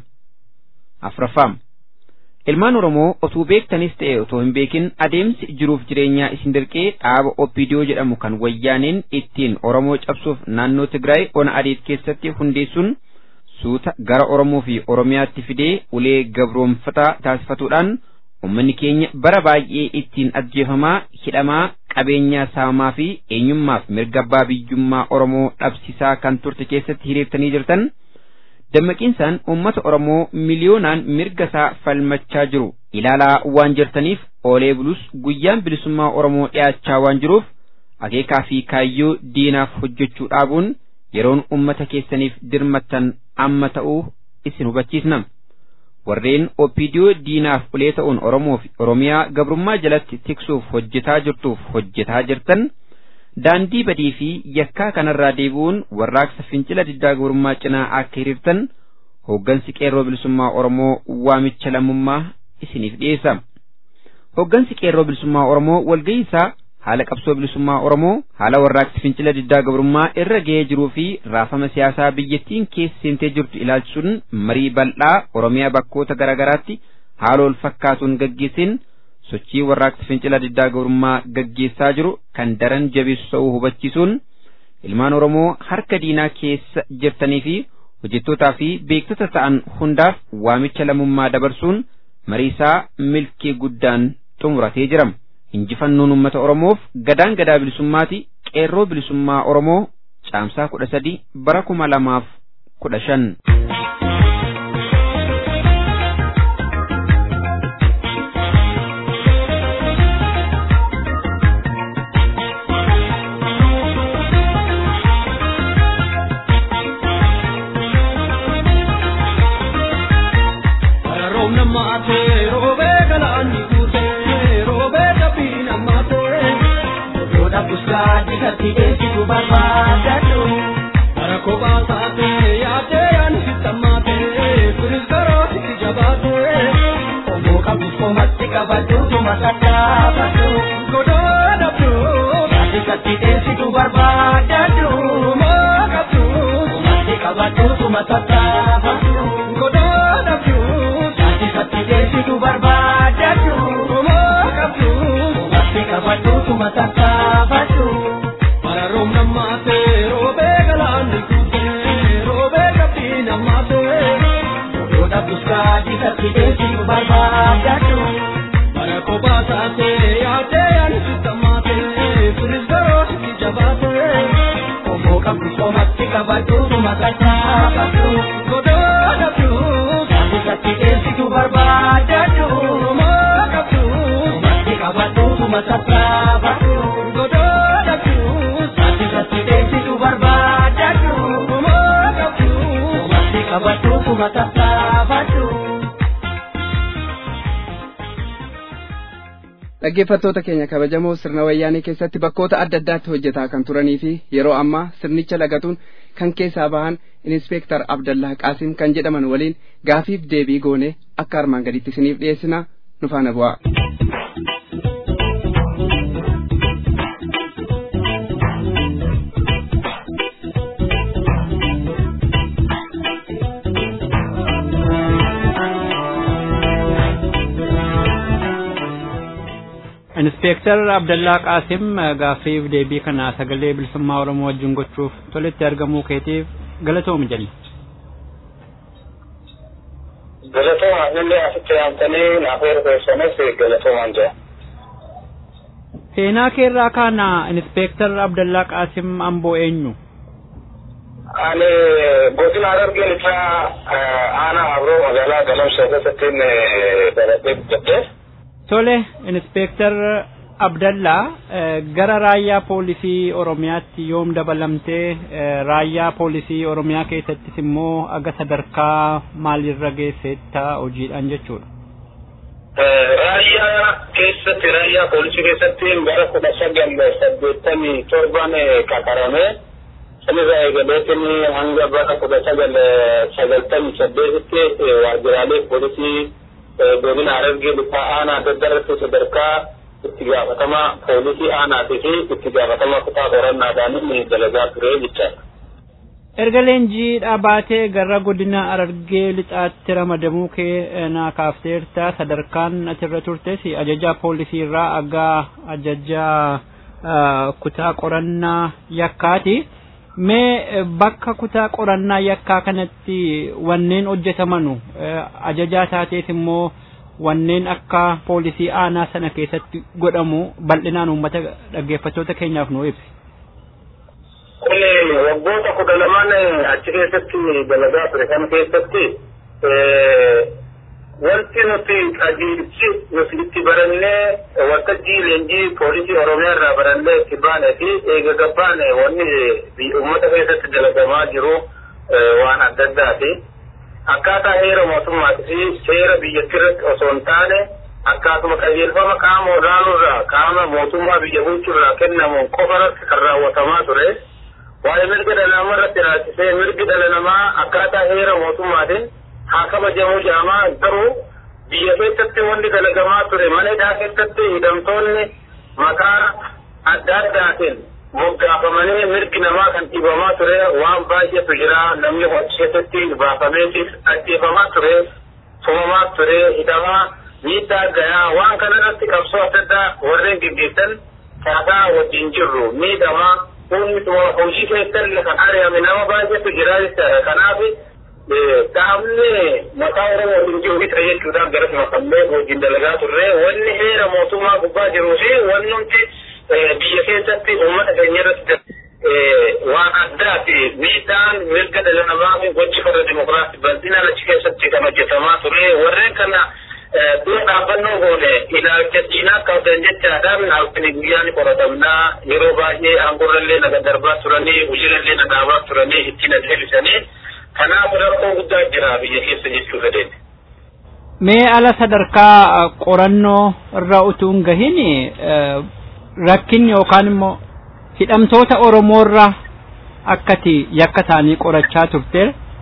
afraffaa ilmaan oromoo otuu beektanis ta'e otoo hin beekin adeemsi jiruuf jireenyaa isin dirqee dhaaba oppidiyoo jedhamu kan wayyaaneen ittiin oromoo cabsuuf naannoo tigraay ona adeet keessatti hundeessuun suuta gara oromoo fi oromiyaatti fidee ulee gabroonfataa taasifatuudhaan ummanni keenya bara baay'ee ittiin ajjeefamaa hidhamaa qabeenyaa saamamaa fi eenyummaaf mirga abbaa biyyummaa oromoo dhabsisaa kan turte keessatti hiriirtanii jirtan. dammaqiinsaan uummata Oromoo miliyoonaan mirga isaa falmachaa jiru ilaalaa waan jirtaniif oolee bulus guyyaan bilisummaa Oromoo dhiyaachaa waan jiruuf akeekaa fi kaayyoo diinaaf hojjechuu dhaabuun yeroon uummata keessaniif dirmattan amma ta'uu isin hubachiisna. Warreen oppidiyoo diinaaf ulee ta'uun Oromoo fi Oromiyaa gabrummaa jalatti tiksuuf hojjetaa jirtuuf hojjetaa jirtan. daandii badii fi yakkaa kanarraa deebi'uun warraaqsa fincila diddaa gabrummaa cinaa akka hiriirtan hooggansi qeerroo bilisummaa Oromoo waamicha lammummaa isiniif dhiyeessa. Hooggansi qeerroo bilisummaa Oromoo walgahii isaa haala qabsoo bilisummaa Oromoo haala warraaqsi fincila diddaa gabrummaa irra ga'ee jiruu fi raafama siyaasaa biyyattiin keessa seentee jirtu ilaalchisuun marii bal'aa Oromiyaa bakkoota garaagaraatti haala wal fakkaatuun gaggeessin sochii warraaqsa fincila diddaa gabrummaa gaggeessaa jiru kan daran jabeessu ta'uu hubachiisuun ilmaan Oromoo harka diinaa keessa jirtanii fi hojjettootaa fi beektota ta'an hundaaf waamicha lammummaa dabarsuun mariisaa milkii guddaan xumuratee jira. Injifannoon uummata Oromoof gadaan gadaa bilisummaati qeerroo bilisummaa Oromoo caamsaa kudha sadi bara kuma lamaaf kudha shan. Kati esi kubarbadadu Arako baasate yaate yaani sitamate Kunis garoo siti jabaate Omo qabus komatti qabaddu tuma tattaafaddu Godoo dhabdu Yaati kati esi kubarbadadu Omo qabdu Komatti qabaddu tuma tattaafaddu Godoo dhabdu Yaati kati esi kubarbadadu Omo qabdu Komatti qabaddu tuma tattaafaddu Mararoom nammaate roobee galaanni kuutee roobee qabdii nammaate Odoodha buskaa jisatti deesii barbaadadhu Bara kophaa taate yaadee yaani sittamaate Sunis garoo sitti jabaate Omoo qabdu somatti qabadhu tuma tattaafadhu Godoodha biyuu jisatti deesitu barbaadadhu Omoo qabdu somatti qabadhu tuma tattaafadhu Godoodha biyuu jisatti deesitu barbaadadhu Omoo qabdu somatti qabadhu tuma tattaafadhu dhaggeeffattoota keenya kabajamoo sirna wayyaanee keessatti bakkoota adda addaatti hojjetaa kan turanii fi yeroo ammaa sirnicha lagatuun kan keessaa bahan inspeektar abdallaa qaasim kan jedhaman waliin gaafiif deebii goone akka armaan gaditti isiniif dhiyeessina nu faana bu'aa. Inspektar Abdallaa Qaasim gaaffiif deebii kana sagalee bilisummaa Oromoo wajjin gochuuf tolitti argamuu keetiif galatoomi jenna. Galatooma illee asitti yaamtanii naaf ergeessanis galatoomaan jira. Seenaa keerraa kana Inspektar Abdallaa Qaasim amboo eenyu? Ani godina Harargeen isaa aanaa Abroo magaalaa Galamsoo keessatti baradhee guddadhee. Tole, Inspektar Abdallaa gara raayyaa poolisii Oromiyaatti yoom dabalamtee raayyaa poolisii Oromiyaa keessattis immoo aga sadarkaa maalirra geessetta hojiidhaan jechuudha. Raayyaa keessatti raayyaa poolisii keessatti bara kudha sagal saddeettamii torban qaxarame sanirraa eegaleetiin hanga bara kudha sagal sagaltamii saddeetitti waajjiraalee poolisii godina Harargee lixaa aanaa daddarratti sadarkaa itti gaafatama poolisii aanaatii fi itti gaafatama kutaa qorannaadhaan dalagaa ture jechaadha. Erga leenjii dhaabatee gara godina Harargee lixaatti ramadamuu kee naa kaafteerta sadarkaan achirra turtes ajajaa poolisii irraa aga ajajaa kutaa qorannaa yakkaati. Mee bakka kutaa qorannaa yakkaa kanatti wanneen hojjetamanu ajajaa taatees immoo wanneen akka poolisii aanaa sana keessatti godhamu bal'inaan uummata dhaggeeffattoota keenyaaf nu ibsi. Kun waggoota kudha lamaan achi keessatti dalagaa ture kan keessatti wanti nuti qajeelchi nuti itti barannee waltajjii leenjii poolisii oromiyaa irraa barannee itti baane fi eega gabbaane wanni uummata keessatti dalagamaa jiru waan adda addaati. akkaataa heera mootummaatii fi seera biyyattii irratti osoo hin taane akkaatuma qajeelfama qaama olaanoorraa qaama mootummaa biyya bulchuurraa kennamuun qofa irratti kan raawwatamaa ture. Waa'ee mirga dhala namaa irratti raasisee mirgi dhala namaa akkaataa heera mootummaatiin haa kabajamuu jedhamaa garuu biyya keessatti wanti dalagamaa ture mana hidhaa keessatti hidhamtoonni maqaa adda addaatiin moggaafamanii mirgi namaa kan dhiibamaa ture waan baay'eetu jira namni keessatti baafameetis ajjeefamaa ture tumamaa ture hidhamaa miidhaa gayaa waan kana irratti qabsoo adda addaa warreen gaggeessan kaasaa wajjin jirru miidhamaa humni hojii keessatti kan ari'ame nama baay'eetu jira jechaadha kanaaf dhaabni maqaa oromoo hin jiru isa jechuudhaan gara makamlee hojiin dalagaa turre wanni heera mootummaa gubbaa jiruu fi wanni nuti biyya keessatti uummata keenya irratti waan addaati miidhaan mirga dhala namaa fi gochi farra dimokiraasii bal'inaan achi keessatti kan hojjetamaa ture warreen kana dura dhaabbannoo goone ilaalchachiinaa qabdan jechaadhaan halkanii guyyaan qoratamnaa yeroo baay'ee aangorrallee naga darbaa turanii hojiilallee na dhaabaa turanii ittiin adeemsisanii kanaaf rakkoo guddaa jira biyya keessa jechuu fedheeti. Mee ala sadarkaa qorannoo irra utuu hin gahin rakkinni yookaan immoo hidhamtoota Oromoorra akkati yakka isaanii qorachaa turte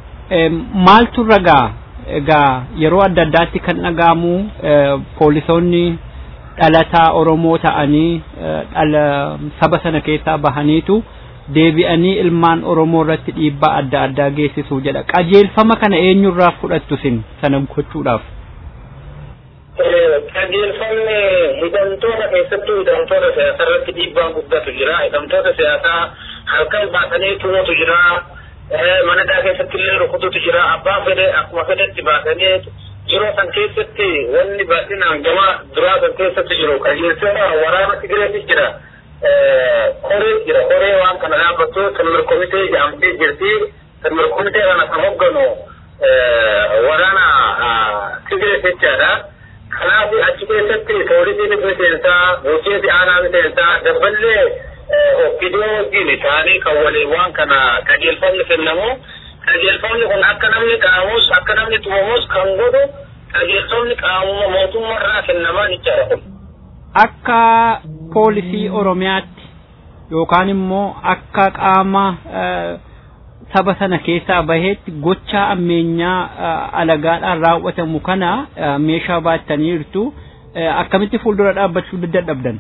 maaltu irra gaa egaa yeroo adda addaatti kan dhaga'amu poolisoonni dhalataa Oromoo ta'anii dhala saba sana keessaa bahaniitu deebi'anii ilmaan Oromoo irratti dhiibbaa adda addaa geessisuu jedha qajeelfama kana eenyurraa fudhattu sin sana gochuudhaaf. qajeelfamni hidhamtoota keessattuu hidhamtoota siyaasaa irratti dhiibbaan guddatu jira hidhamtoota siyaasaa halkan baasanii tumutu jira mana hidhaa keessatti illee rukututu jira abbaan fedhe akkuma fedhetti baasanii yeroo san keessatti wanni bal'inaan gama duraa san keessatti jiru qajeelfama waraana Tigireetis jira koree jira koree waan kana dhaabbattu sirna komitee jedhamtee jirti sirna komitee kana kan hogganu waraana Tigiree jechaadha. kanaaf achi keessatti poolisiin miseensaa bulchiinsi aanaa miseensaa dabballee okkidoo wajjin ta'anii kan waliin waan kana qajeelfamni kennamu qajeelfamni kun akka namni qaamus akka namni tumamus kan godhu qajeelfamni qaamuma mootummaarraa kennamaa jechaadha kun. Akka poolisii Oromiyaatti yookaan immoo akka qaama saba sana keessaa baheetti gocha ammeenyaa alagaadhaan raawwatamu kana meeshaa baattanii jirtu akkamitti fuuldura dhaabbachuu dadhabdan.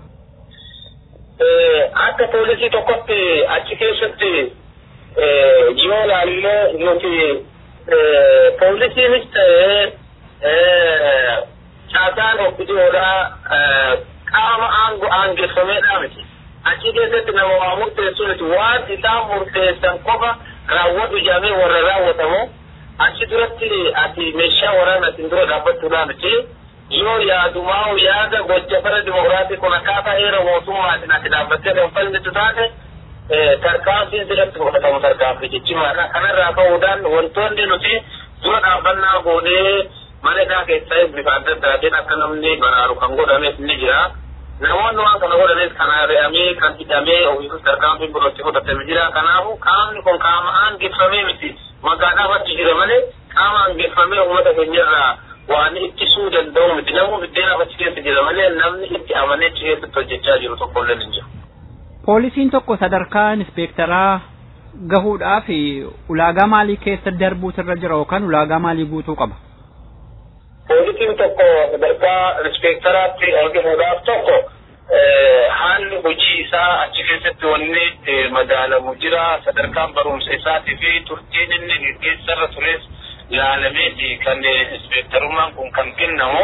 Akka poolisii tokkotti achi keessatti yoo ilaallee nuti poolisiinis ta'ee caasaan ofiidoodhaa qaama aangoo aangeeffameedhaa miti. achi keessatti nama waa murteessu miti waan isaan murteessan qofa raawwatu jedhamee warra raawwatamu achi duratti ati meeshaa waraanaa isin dura dhaabbachuudhaa miti yoo yaadumaa yaada gocha fara dimokiraatii kun akkaataa heera mootummaatiin ati dhaabbattee kan falmitu taate tarkaanfiin sirratti fudhatamu tarkaanfii jechimaadha kanarraa ka'uudhaan wantoonni nuti dura dhaabbannaa goonee mana isaa keessaa bifa adda addaatiin akka namni baraaru kan godhames ni jira. namoonni waan kana godhanis kan ari'amee kan hidhamee ofiisus tarkaanfiin birootti fudhatame jira kanaafu qaamni kun qaama aangeffamee miti magaadhaaf achi jira malee qaama aangeffamee uummata keenyarraa waan ittisuu danda'u miti namni biddeenaaf achi keessa jira malee namni itti amanee achi keessatti hojjechaa jiru tokkollee hin jiru. Poolisiin tokko sadarkaa inspeektaraa gahuudhaaf ulaagaa maalii keessa darbuutu irra jira yookaan ulaagaa maalii guutuu qaba? Poolisiin tokko sadarkaa inspeektaraatti gahuudhaaf tokko haalli hojii isaa achi keessatti wanni madaalamu jira sadarkaan barumsa isaatii fi turtiin inni gaggeessarra tures ilaalameeti kan inspeektarummaan kun kan kennamu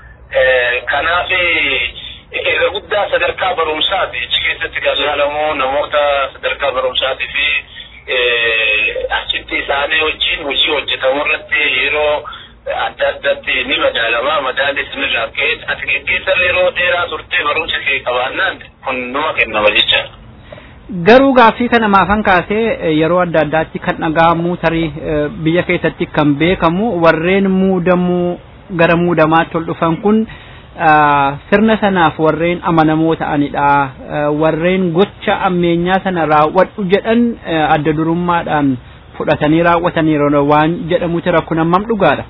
kanaaf irra guddaa sadarkaa barumsaati achi keessatti kan ilaalamu namoota sadarkaa barumsaatii fi achitti isaanii wajjin hojii hojjetamu irratti yeroo adda addatti ni madaalama madaalli isinirraa ka'e ati gaggeessarra yeroo dheeraa turtee barumsa kee qabaannaan kun numa kennama jecha. Garuu gaaffii kana maafan kaasee yeroo adda addaatti kan dhaga'amu tarii biyya keessatti kan beekamu warreen muudamuu gara muudamaatti ol dhufan kun sirna sanaaf warreen amanamoo ta'anidha. Warreen gocha ammeenyaa sana raawwadhu jedhan adda durummaadhaan fudhatanii raawwataniiru waan jedhamutu rakkoo hammam dhugaadha.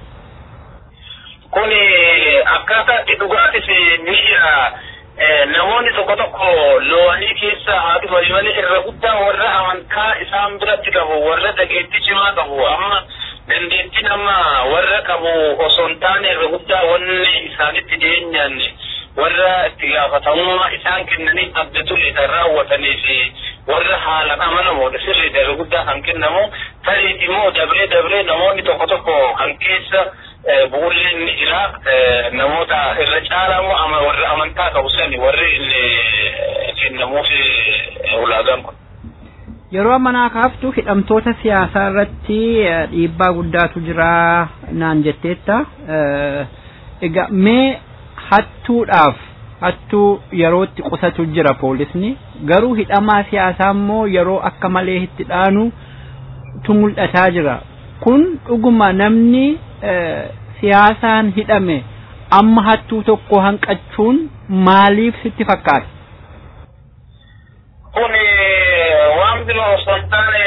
Kun akkaataa itti dhugaatis miira namoonni tokko tokko lo'anii keessa haa dhufanii malee irra guddaa warra amantaa isaan biratti qabu warra dhageettii cimaa qabu amma dandeettiin amma warra qabu osoo hin taane irra guddaa wanni isaanitti dhiyeenyaan warra itti gaafatamummaa isaan kennanii abdatulle kan raawwatanii fi warra haalaan amanamoodha sirriidha irra guddaa kan kennamu tariiti immoo dabree dabree namoonni tokko tokko kan keessa bu'uurleen ni jira namoota irra caalamu ama warra amantaa qabu sani warri kennamuuf ulaagaan kun. Yeroo ammanaa kaaftu hidhamtoota siyaasaa irratti dhiibbaa guddaatu jira naan jetteetta. Egaa mee hattuudhaaf hattuu yerootti qusatu jira poolisni garuu hidhamaa siyaasaa immoo yeroo akka malee itti dhaanu tu mul'ataa jira. Kun dhuguma namni siyaasaan hidhame amma hattuu tokko hanqachuun maaliif sitti fakkaata? Kun waan biroo osoo hin taane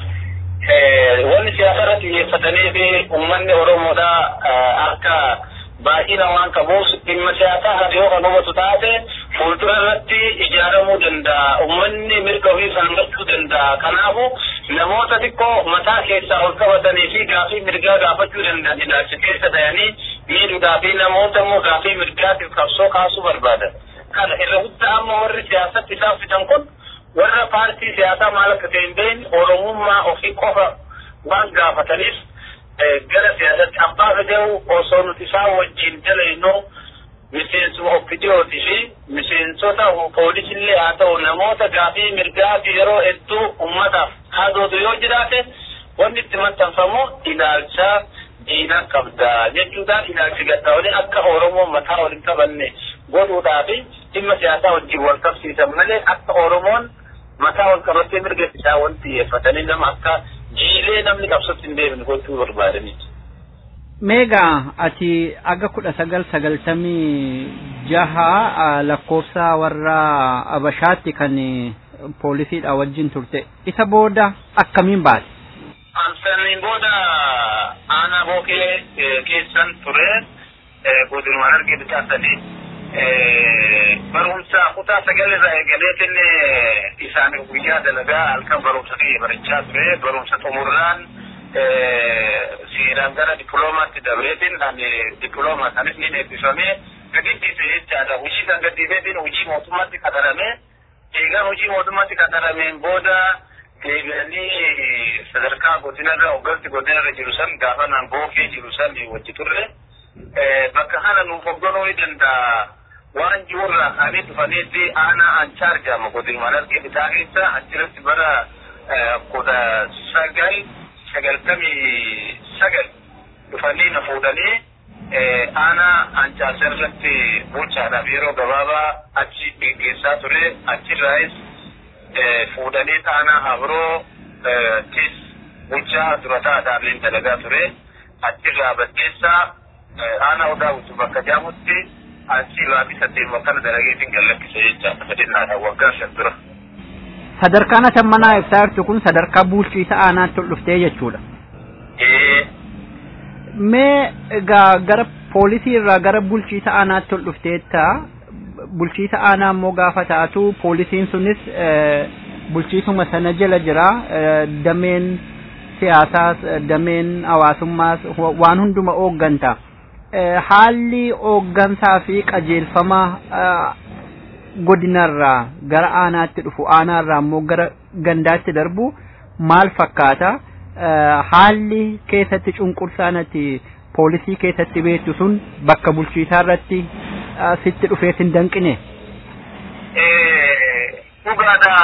wanni siyaasa irratti xiyyeeffatanii fi uummanni Oromoodha akka baay'ina waan qabuuf dhimma siyaasaa haa yoo kan hubatu taate fuuldura irratti ijaaramuu danda'a. Uummanni mirga ofii falmachuu danda'a. Kanaafuu namoota xiqqoo mataa keessaa ol qabatanii fi gaafii mirgaa gaafachuu danda'an ilaalcha keessa ta'anii miidhuudhaa fi namoota immoo gaafii mirgaatiif qabsoo kaasuu barbaadan. Kana irra guddaa amma warri siyaasatti isaan fidan kun warra paartii siyaasaa maal akka ta'e hin beekne oromummaa ofii qofa waan gaafataniif gara siyaasatti abbaa fedheewu osoo nuti isaan wajjin dalaynu miseensuma oppidiyooti fi miseensota poolisillee haa ta'u namoota gaafii mirgaa fi yeroo hedduu ummataaf haadootu yoo jiraate wanni itti maxxanfamu ilaalcha diina qabda jechuudhaan ilaalchi gaddaa'olee akka oromoo mataa wal hin qabanne godhuudhaa fi dhimma siyaasaa wajjin wal qabsiisan malee akka oromoon mataa wal qabattee mirga isaa wal xiyyeeffatanii nama akka jiilee namni qabsootti hin deemne gochuu barbaadaniiti. Meegaa ati aga kudha sagal sagaltamii jaha lakkoofsa warra Abashaatti kan poolisiidha wajjin turte isa booda akkamiin baate? Ansaniin booda aanaa bookee keessan ture godinuma argee bitaasanii barumsa kutaa sagalirraa eegaleetin isaaniif guyyaa dalagaa halkan barumsa kiyya barachaa ture barumsa xumurraan seeraan gara dippiloomaatti dabreetin ani dippiloomaa sanis ni eebbifame gadhiise jechaadha hojii kan gadhiiseetin hojii mootummaatti qaxarame eegaan hojii mootummaatti qaxarameen booda deebi'anii sadarkaa godinarra hoggansi godinarra jiru san gaafa naan bookee jiru san wajji turre bakka kana nuuf hogganuu ni danda'a waan jiruurraa kaanee dhufaniitti aanaa anchaa argama godinuma argee bitaa keessa achirratti bara kudha sagal sagaltamii sagal dhufanii na fuudhanii aanaa ancaasa irratti bulchaadhaaf yeroo gabaabaa achi geggeessaa ture achirraayis fuudhanii aanaa habroo tis bulchaa durataadhaan dalagaa ture achirraa baddeessaa aanaa odaa wutu bakka jaamutti achi baatii saddeet akkana dalageetiin gallakkise jechaadha fedhinnaadhaan waggaa shan dura. Sadarkaan atammanaa ibsaa jirtu kun sadarkaa bulchiisa aanaatti ol dhuftee jechuudha. Mee egaa gara poolisii irraa gara bulchiisa aanaatti ol dhufteetta bulchiisa aanaa immoo gaafa taatu poolisiin sunis bulchiisuma sana jala jira dameen siyaasaas dameen hawaasummaas waan hunduma hoogganta. Haalli hooggansaa fi qajeelfama godinarraa gara aanaatti dhufu aanaarraa immoo gara gandaatti darbu maal fakkaata? Haalli keessatti cunqursaanatti poolisii keessatti beektu sun bakka bulchiisaa irratti sitti dhufeet hin danqine. Dhugaadha.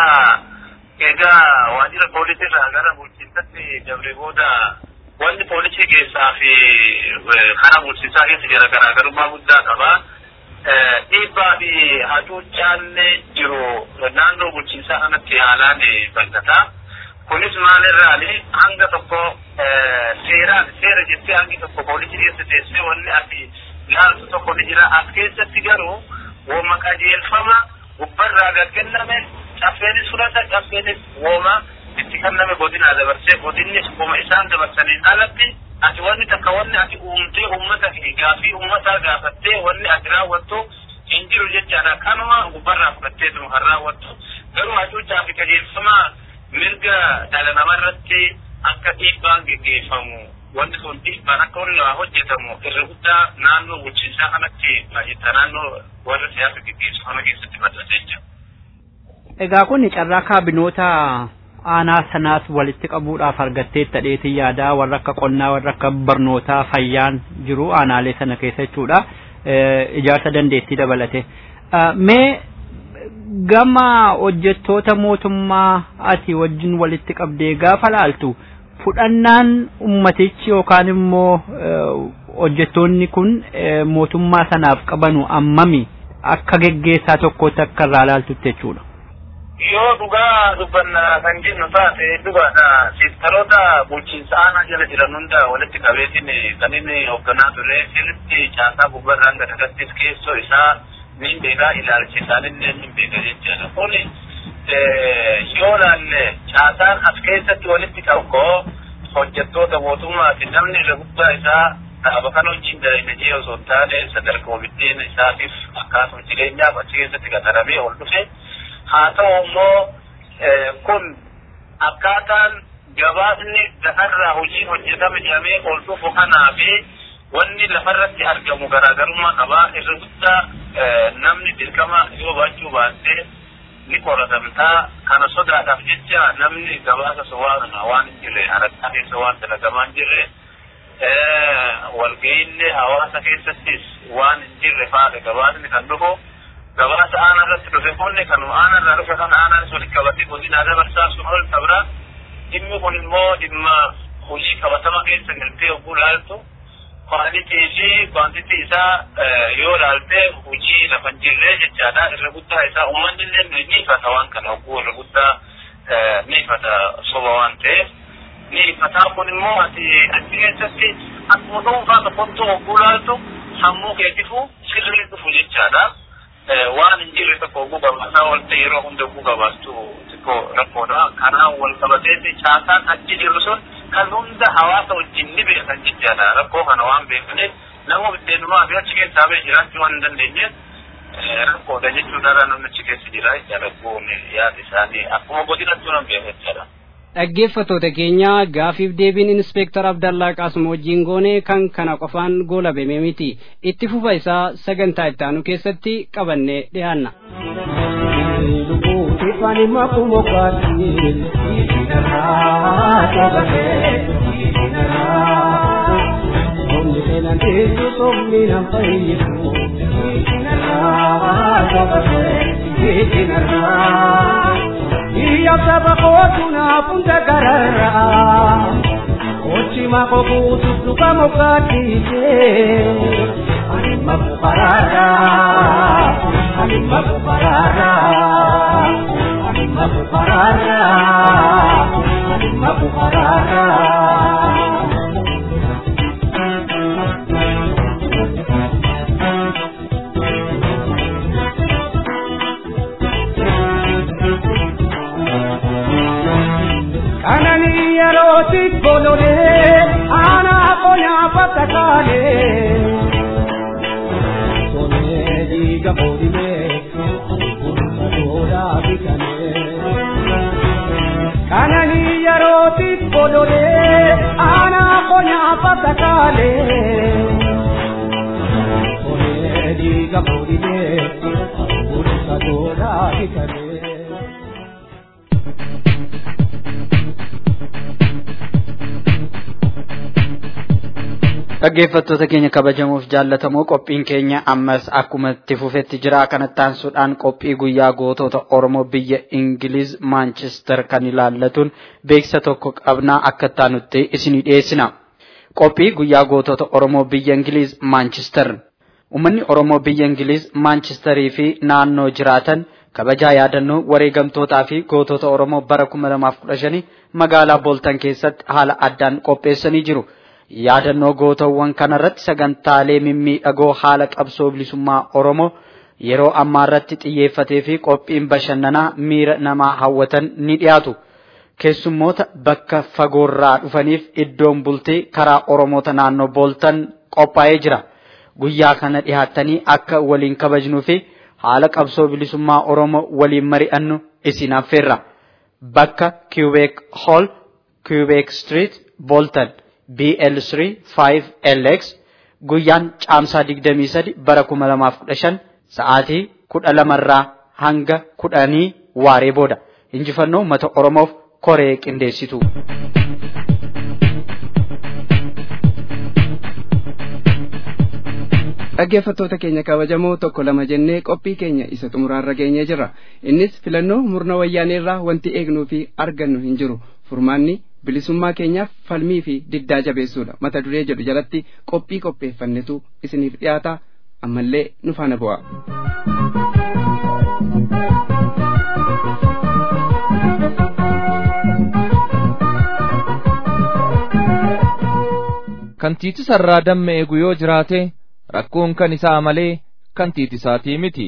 Egaa waajjira poolisii irraa gara bulchiinsatti dabre booda wanni poolisii keessaa fi karaa bulchiinsaa keessa jira garaagarummaa guddaa qaba. Dhiibbaa fi hacuuccaan jiru naannoo bulchiinsaa kanatti haalaan bal'ata. Kunis maalirraani hanga tokko seeraan seera jettee hangi tokko poolisii keessa teessee wanni ati ilaaltu tokko ni jira. As keessatti garuu wooma qajeelfama gubbarraa gaggenname caffeenis fudhata caffeenis wooma itti kenname godinaa dabarsee godinnis wooma isaan dabarsaniin alatti ati wanni takka wanni ati uumtee uummata gaafii uummataa gaafattee wanni ati raawwattu hin jiru jechaadha. Kanuma gubbarraa fudhatteetuma kan raawwattu garuu hacuuccaa fi qajeelfama mirga dhala namarratti akka dhiibbaan geggeeffamu wanti sun dhiibbaan akka wanni waa hojjetamu irra guddaa naannoo bulchiinsaa kanatti baay'ata naannoo warra siyaasa geggeessu kana keessatti bal'ata jechuudha. Egaa kun carraa kaabinoota aanaa sanaas walitti qabuudhaaf argattee tadheetii yaadaa warra akka qonnaa warra akka barnootaa fayyaan jiru aanaalee sana keessa jechuudha. Ijaarsa dandeettii dabalate. Mee gama hojjettoota mootummaa ati wajjin walitti qabdee gaafa laaltu fudhannaan ummatichi yookaan immoo hojjettoonni kun mootummaa sanaaf qabanu ammami akka geggeessaa tokkotti akka irraa laaltutti jechuudha. Yoo dhugaa dubbanna kan jennu taate dhugaadha. Seektaroota bulchiinsa aanaa jala jiran hunda walitti qabeetiin kan inni hoogganaa ture sirriitti caasaa gubbarraan gadagattis keessoo isaa ni beekaa ilaalchi isaanillee ni beeka jechuudha. Kun yoo laalle caasaan as keessatti walitti qabu hojjettoota mootummaati namni irra guddaa isaa dhaaba kana wajjin dalagajee osoo hin taane sadarkaa bitteen isaatiif akkasuma jireenyaaf achi keessatti qaxaramee ol dhufe haa ta'u immoo kun akkaataan gabaasni lafarraa hojii hojjetame jedhamee ol dhufu kanaa fi wanni lafarratti argamu garaagarummaa qabaa irra guddaa namni dirqama yoo baachuu baatee ni qoratamtaa kana sodaadhaaf jecha namni gabaasa sobaa waan hin jirre harakkaa keessa waan dalagamaa hin jirre walga'iillee hawaasa keessattis waan hin jirre faale gabaasni kan dhufu gabaasa aanaa irratti dhufe kunni kanuma aanaa irraa dhufe kan aanaan walitti qabatee godinaa dabarsaa sun ol tabra dhimmi kun immoo dhimma hojii qabatama keessa galtee oguu laaltu kwaalitii fi kwaantitii isaa yoo laalte hojii lafa hin jirre jechaadha irra guddaa isaa uummanni illee ni ifata waan kana oguu irra guddaa ni ifata soba waan ta'eef ni ifataa kun immoo ati achi keessatti akkuma dhuunfaa tokkottu oguu laaltu sammuu keetifu sirrii dhufu jechaadha. waan hin jirre tokko oguu gabaasaa walte yeroo hunda oguu gabaastu xiqqoo rakkoodha. Kanaan wal qabateeti caasaan achi jiru sun kan hunda hawaasa wajjin ni beekan jechaadha. Rakkoo kana waan beekaniif nama biddeenumaa fi achi keessaa bee jiraachuu waan hin dandeenyeef rakkoodha jechuudha namni achi keessa jira jechaadha. Kun yaada isaanii akkuma godinattuu nan beeka jechaadha. dhaggeeffattoota keenya gaafiif deebiin inspeektar abdallaa qaasuma wajjin goone kan kana qofaan goolabame miti itti fufa isaa sagantaa ittaanu keessatti qabannee dhiyaanna. Iya sabakotu na punta karara Ochi makokutu suka mokatije Anima kuparara Anima kuparara Anima kuparara Anima kuparara kanani yerootti bololee aanaa qonyaa fattakaalee sonee dhiiga boodimee bulcha toodaa bitanee kanani yerootti bololee aanaa qonyaa fattakaalee sonee dhiiga boodimee bulcha toodaa bitanee. dhaggeeffattoota keenya kabajamuuf jaallatamoo qophiin keenya ammas akkuma itti fufetti jira kanatti aansuudhaan qophii guyyaa gootota oromoo biyya ingiliz maanchestar kan ilaallatuun beeksisa tokko qabnaa akka taanutti isinii dhiyeessina qophii guyyaa gootota oromoo biyya ingiliz maanchestar ummanni oromoo biyya ingiliz maanchestarii fi naannoo jiraatan kabajaa yaadannoo wareegamtootaa fi gootota oromoo bara 2015 magaalaa booltan keessatti haala addaan qopheessanii jiru. yaadannoo gootawwan kanarratti sagantaalee mimmiidhagoo haala qabsoo bilisummaa oromoo yeroo ammaa irratti xiyyeeffatee fi qophiin bashannanaa miira namaa hawwatan ni dhiyaatu. Keessummoota bakka fagoorraa dhufaniif iddoon bultii karaa oromoota naannoo booltan qophaa'ee jira. Guyyaa kana dhiyaattanii akka waliin kabajnuu fi haala qabsoo bilisummaa oromoo waliin mari'annu isin affeerra. Bakka Quebec Hall, Quebec Street, Bolton. BL3 5LX guyyaan caamsaa 23 bara 2015 sa'aatii 12 irraa hanga 10 waaree booda injifannoo uummata Oromoof koree qindeessitu. dhaggeeffattoota keenya kabajamoo tokko lama jennee qophii keenya isa xumuraarra geenyee jirra innis filannoo murna wayyaanee irraa wanti eegnuu fi argannu hin jiru furmaanni bilisummaa keenyaaf falmii fi diddaa jabeessuudha mata duree jedhu jalatti qophii qopheeffannetu isiniif dhiyaata ammallee nu faana bu'a. kan tiitisarraa damma eegu yoo jiraate rakkoon kan isaa malee kan tiitisaatii miti.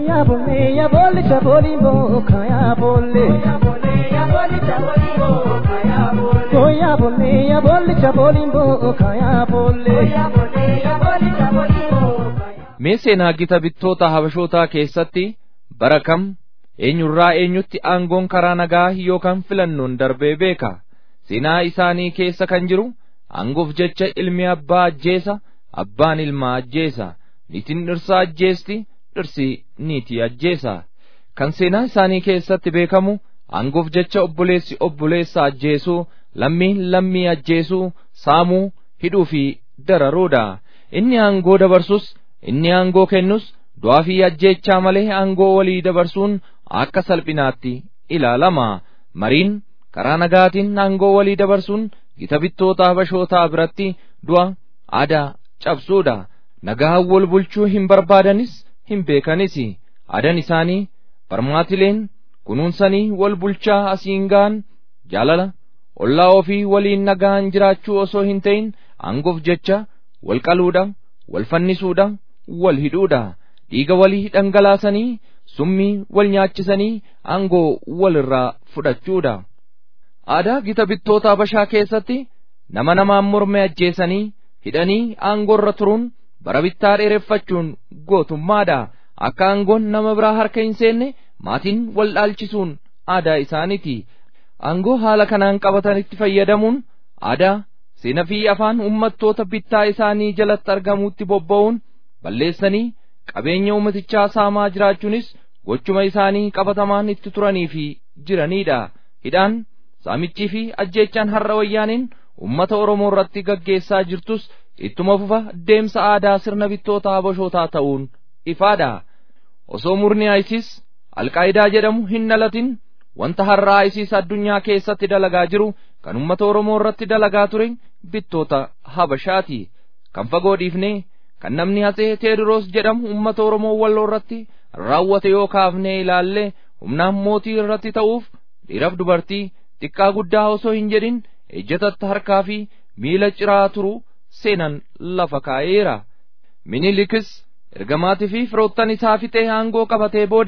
Mee seenaa gita bittoota habashootaa keessatti bara kam eenyurraa eenyutti aangoon karaa nagaa yookaan filannoon darbee beeka. Seenaa isaanii keessa kan jiru aangoof jecha ilmi abbaa ajjeesa abbaan ilmaa ajjeesa niitiin dhirsaa ajjeesti dhirsi niitii ajjeesa. Kan seenaa isaanii keessatti beekamu aangoof jecha obboleessi obboleessa ajjeesuu lammiin lammii ajjeesuu saamuu hidhuu fi dararuudha. Inni aangoo dabarsus inni aangoo kennus du'aa fi ajjeechaa malee aangoo walii dabarsuun akka salphinaatti ilaalama. Mariin karaa nagaatiin aangoo walii dabarsuun gita bittoota habashootaa biratti du'a aadaa cabsuudha. Nagaa wal bulchuu hin barbaadanis hin beekanis aadaan isaanii barmaatileen kunuunsanii wal bulchaa asiin ga'an jaalala ollaa ofii waliin nagaan jiraachuu osoo hin ta'in aangoof jecha wal qaluudha wal fannisuudha wal hidhuudha dhiiga walii dhangalaasanii summii wal nyaachisanii aangoo wal irraa fudhachuudha. Aadaa gita bittoota habashaa keessatti nama namaan morme ajjeesanii hidhanii aangoorra turuun bara bittaa dheereffachuun gootummaadha. Akka aangoon nama biraa harka hin seenne maatiin wal dhaalchisuun aadaa isaaniiti. Aangoo haala kanaan qabatanitti fayyadamuun aadaa seenaa fi afaan uummattoota bittaa isaanii jalatti argamuutti bobba'uun balleessanii qabeenya uummatichaa saamaa jiraachuunis gochuma isaanii qabatamaan itti turanii fi jiranidha. Hidhaan saamichii fi ajjeechaan har'a wayyaaniin uummata Oromoo irratti gaggeessaa jirtus ittuma fufa deemsa aadaa sirna bittoota habashootaa ta'uun ifaadha. Osoo murni ISIS alqaayidaa jedhamu hin dhalatin wanta har'a ISIS addunyaa keessatti dalagaa jiru kan uummata Oromoo irratti dalagaa ture bittoota habashaati. Kan fagoo dhiifnee kan namni hatsee Teediroos jedhamu uummata Oromoo walloo irratti raawwate yoo kaafnee ilaalle humnaan mootii irratti ta'uuf dhiiraaf dubartii xiqqaa guddaa osoo hin jedhin ejjatatti harkaa fi miila ciraa turu seenan lafa kaa'eera. Minilikis ergamaatii fi firoottan isaa fixee aangoo qabatee booda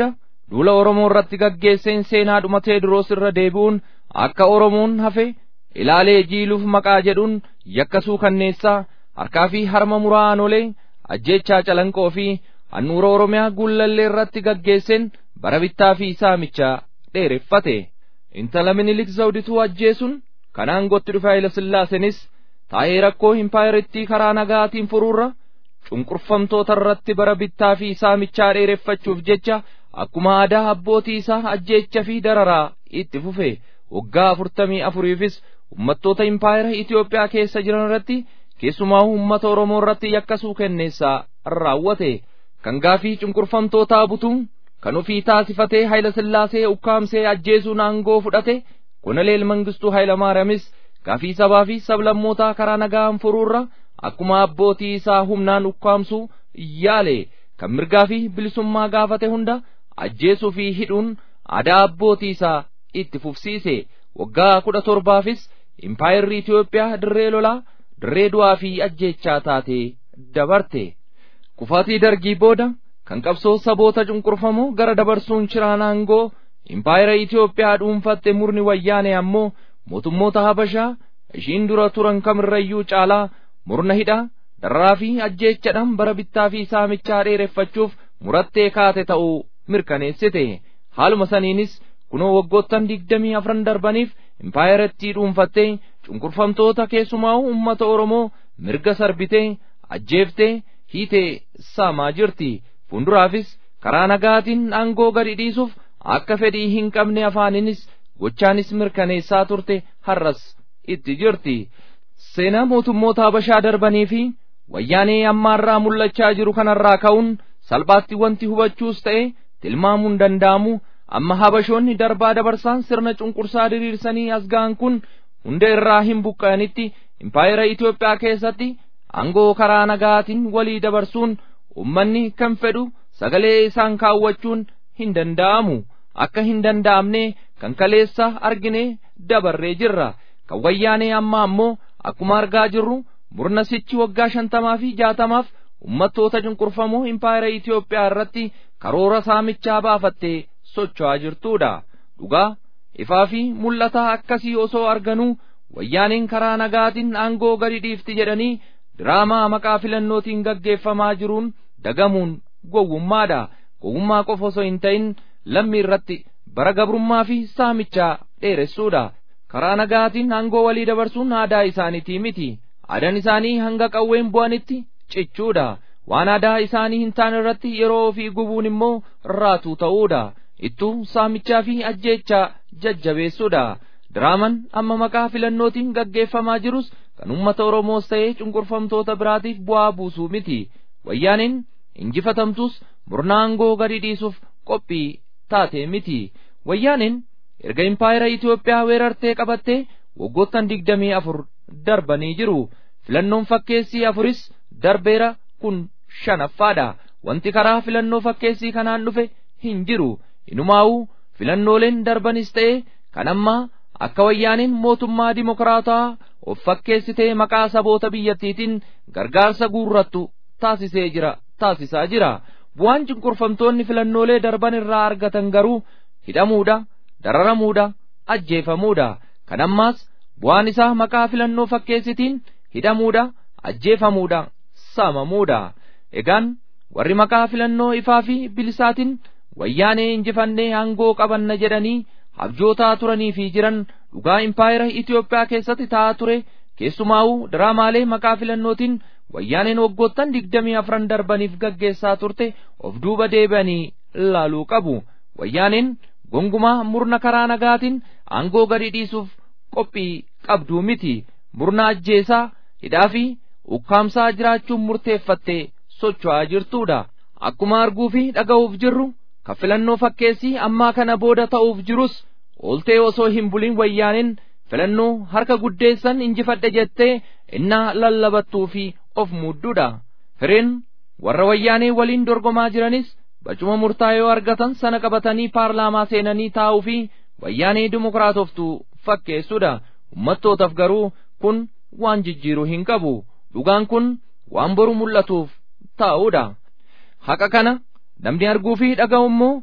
duula Oromoo irratti gaggeesseen seenaa dhumatee duroos irra deebi'uun akka Oromoon hafe ilaalee jiiluuf maqaa jedhuun yakkasuu kanneessaa harkaa fi harma muraa aanolee ajjeechaa calanqoo fi handhuura Oromiyaa guullallee irratti gaggeesseen bara bittaa fi saamichaa dheereffate. Intala minilik zawdituu ajjeesuun kanaan gotti dhufe Hayila Sillaasenis taa'ee rakkoo impaayiritti karaa nagaatiin furuurra cunqurfamtoota irratti bara bittaa fi saamichaa dheereffachuuf jecha akkuma aadaa abbootii isaa ajjeecha fi dararaa itti fufe waggaa afurtamii afuriifis ummattoota impaayira Itoophiyaa keessa jiran irratti keessumaa uummata Oromoo irratti yakkasuu kenneessaa raawwate kan gaafii cunqurfamtootaa butuun kan ofii taasifatee Hayila Sillaasee ukkaamsee ajjeesuun aangoo fudhate Koloneel Mangistuu Hayilamaariyamis gaafii sabaa fi sablammootaa karaa nagaan furuurra akkuma abbootii isaa humnaan ukkaamsuu yaale kan mirgaa fi bilisummaa gaafate hunda ajjeesuu fi hidhuun aadaa abbootii isaa itti fufsiise waggaa kudha torbaafis impaayirri Itoophiyaa dirree lolaa dirree du'aa fi ajjeechaa taate dabarte kufaatii dargii booda kan qabsoo saboota cunqurfamoo gara dabarsuun shiraan aangoo impaayira Itoophiyaa dhuunfatte murni wayyaane ammoo mootummoota Habashaa ishiin dura turan kamirrayyuu caalaa murna hidhaa dararaa fi ajjeechadhaan bara bittaa fi saamichaa dheereffachuuf murattee kaate ta'uu mirkaneessite haaluma saniinis kunoo waggoottan digdamii afran darbaniif impaayirattii dhuunfattee cunqurfamtoota keessumaa uummata Oromoo mirga sarbitee ajjeeftee hiitee saamaa jirti fuulduraafis karaa nagaatiin aangoo gadi dhiisuuf akka fedhii hin qabne afaaninis gochaanis mirkaneessaa turte har'as itti jirti seenaa mootummoota habashaa darbanii fi wayyaanee ammaarraa mul'achaa jiru kanarraa ka'uun salphaatti wanti hubachuus ta'e tilmaamuun danda'amu amma habashoonni darbaa dabarsaan sirna cunqursaa diriirsanii as ga'an kun hunda irraa hin buqqa'anitti impaayira Itoophiyaa keessatti aangoo karaa nagaatiin walii dabarsuun ummanni kan fedhu sagalee isaan kaawwachuun hin danda'amu akka hin danda'amne kan kaleessa argine dabarree jirra kan wayyaanee amma ammoo akkuma argaa jirru murna sichi waggaa shantamaa fi jaatamaaf ummattoota cunqurfamoo impaayira Itoophiyaa irratti karoora saamichaa baafattee socho'aa jirtuudha dhugaa ifaa fi mul'ataa akkasii osoo arganuu wayyaaneen karaa nagaatiin aangoo gadi dhiifti jedhanii diraamaa maqaa filannootiin gaggeeffamaa jiruun dagamuun gowwummaadha gowwummaa qofa osoo hin ta'in lammii irratti bara gabrummaa fi saamichaa dheeressuudha karaa nagaatiin aangoo walii dabarsuun aadaa isaaniitii miti aadaan isaanii hanga qawween bu'anitti cichuudha waan aadaa isaanii hin taane irratti yeroo ofii gubuun immoo raatuu ta'uudha ittuu saamichaa fi ajjeechaa jajjabeessuudha diraaman amma maqaa filannootiin gaggeeffamaa jirus kan ummata oromoos ta'ee cunqurfamtoota biraatiif bu'aa buusuu miti wayyaaneen injifatamtus murna aangoo gadi dhiisuuf qophii taate miti wayyaaneen erga impaayira Itoophiyaa weerartee qabattee waggoottan digdamii afur darbanii jiru filannoon fakkeessii afuris darbeera kun shanaffaadha wanti karaa filannoo fakkeessii kanaan dhufe hin jiru inumaa'uu filannooleen darbanis ta'e kan ammaa akka wayyaaniin mootummaa dimokiraataa of fakkeessitee maqaa saboota biyyattiitiin gargaarsa guurrattu taasisee jira taasisaa jira bu'aan cunqurfamtoonni filannoolee darban irraa argatan garuu hidhamuudha dararamuudha ajjeefamuudha kan ammaas bu'aan isaa maqaa filannoo fakkeessitiin hidhamuudha ajjeefamuudha saamamuudha egaan warri maqaa filannoo ifaa fi bilisaatiin wayyaanee injifannee aangoo qabanna jedhanii abjootaa turanii fi jiran dhugaa impaayira Itoophiyaa keessatti ta'aa ture keessumaa'uu diraamaalee maqaa filannootiin wayyaaneen waggoottan digdamii afran darbaniif gaggeessaa turte of duuba deebi'anii laaluu qabu wayyaaneen gongumaa murna karaa nagaatiin aangoo gadi dhiisuuf qophii qabduu miti murna ajjeesaa hidhaa fi ukkaamsaa jiraachuun murteeffattee socho'aa jirtuudha akkuma arguu fi dhaga'uuf jirru kan filannoo fakkeessii ammaa kana booda ta'uuf jirus ooltee osoo hin bulin wayyaaneen filannoo harka guddeessan injifadhe jettee innaa lallabattuu fi of muudduudha fireen warra wayyaanee waliin dorgomaa jiranis bacuma murtaa'ee argatan sana qabatanii paarlaamaa seenanii taa'uu fi wayyaanee dimokiraatoftuu fakkeessuudha ummattootaaf garuu kun waan jijjiiruu hin qabu dhugaan kun waan boru mul'atuuf taa'uudha haqa kana namni arguu fi dhaga'u immoo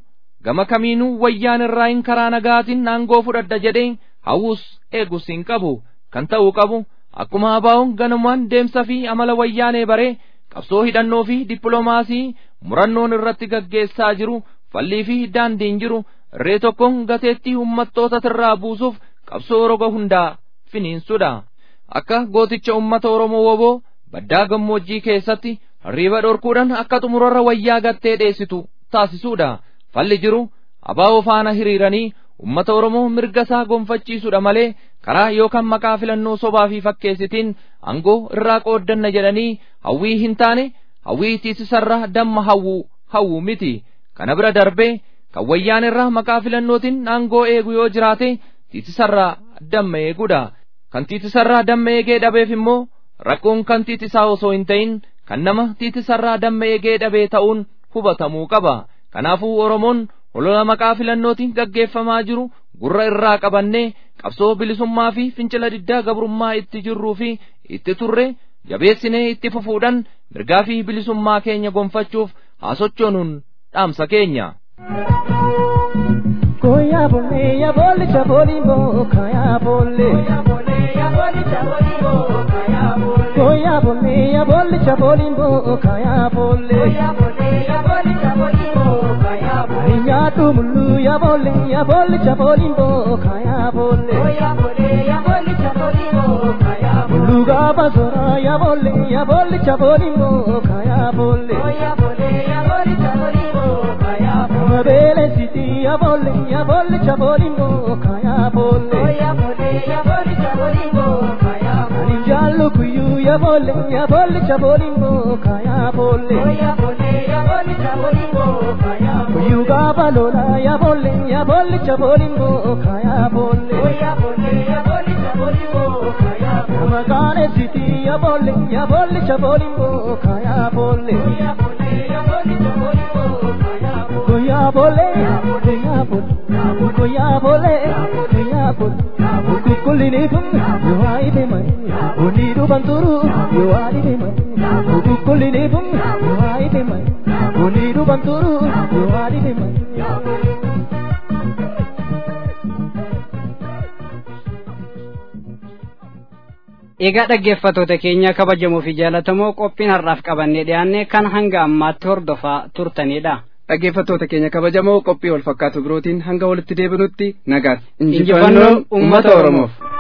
gama kamiinuu wayyaan irraa hin karaa nagaatiin aangoo fudhadha jedhee hawwus eegus hin qabu kan ta'uu qabu akkuma abaa'oon ganamaan deemsa fi amala wayyaanee baree qabsoo hidhannoo fi dippiloomaasii murannoon irratti gaggeessaa jiru fallii fi daandiin jiru irree tokkoon gateettii ummattoota irraa buusuuf qabsoo roga hundaa finiinsuudha akka gooticha ummata oromoo woboo baddaa gammoojjii keessatti riiba dhorkuudhaan akka xumurarra wayyaa gattee dheessitu taasisuudha falli jiru abaa'oo faana hiriiranii ummata oromoo mirga isaa gonfachiisuudha malee karaa yookaan maqaa filannoo sobaa fi fakkeessitiin aangoo irraa qooddanna jedhanii hawwii hin taane hawwii tiisisarra damma hawwuu hawwuu miti kana bira darbee kan wayyaan irraa maqaa filannootiin aangoo eegu yoo jiraate tiitisarraa damma eeguudha kan tiitisarraa damma eegee dhabeef immoo rakkoon kan tiitisaa osoo hin ta'in kan nama tiitisarraa damma eegee dhabee ta'uun hubatamuu qaba kanaafuu oromoon olola maqaa filannootiin gaggeeffamaa jiru gurra irraa qabannee qabsoo bilisummaa fi fincila diddaa gabrummaa itti jirruu fi itti turre jabeessinee itti fufuudhaan mirgaa fi bilisummaa keenya gonfachuuf haa sochoonuun dhaamsa keenya. Koya bolle ya bolle cha boli bo kaya bolle Koya bolle ya bolle cha boli bo kaya bolle Koya bolle ya bolle cha boli bo kaya bolle Koya bolle ya bolle cha boli bo kaya bolle Ya tumulu ya bolle ya bolle cha boli bo kaya bolle Koya bolle ya bolle cha boli bo kaya bolle Luga basura ya bolle ya bolle cha boli bo kaya bolle Koya bolle ya bolle cha boli bo kaya bolle Mabele siti ya bolle ya bolle cha boli bo kaya bolle Koya bolle ya bolle cha boli bo kaya bolle Jallo kuyu ya bolle ya bolle cha boli bo kaya bolle Koya bolle ya bolle cha boli bo kaya bolle Kuyu ga balola ya bolle ya bolle cha boli bo kaya bolle Koya bolle ya bolle cha boli bo kaya bolle Magane siti ya bolle ya bolle cha boli bo kaya bolle Koya bolle ya bolle cha boli bo kaya bolle Koya bolle koya bolle koya bolle koya bolle Kukulini kun yo aide mai Unidu banturu yo aide mai Kukulini kun yo aide mai Unidu banturu yo aide mai Egaa dhaggeeffattoota keenya kabajamoo fi jaallatamoo qophiin har'aaf qabannee dhiyaanne kan hanga ammaatti hordofaa turtanidha. dhaggeeffattoota keenya kabajamoo qophii wal fakkaatu birootiin hanga walitti deebinutti nagaatti Injifannoon uummata Oromoof.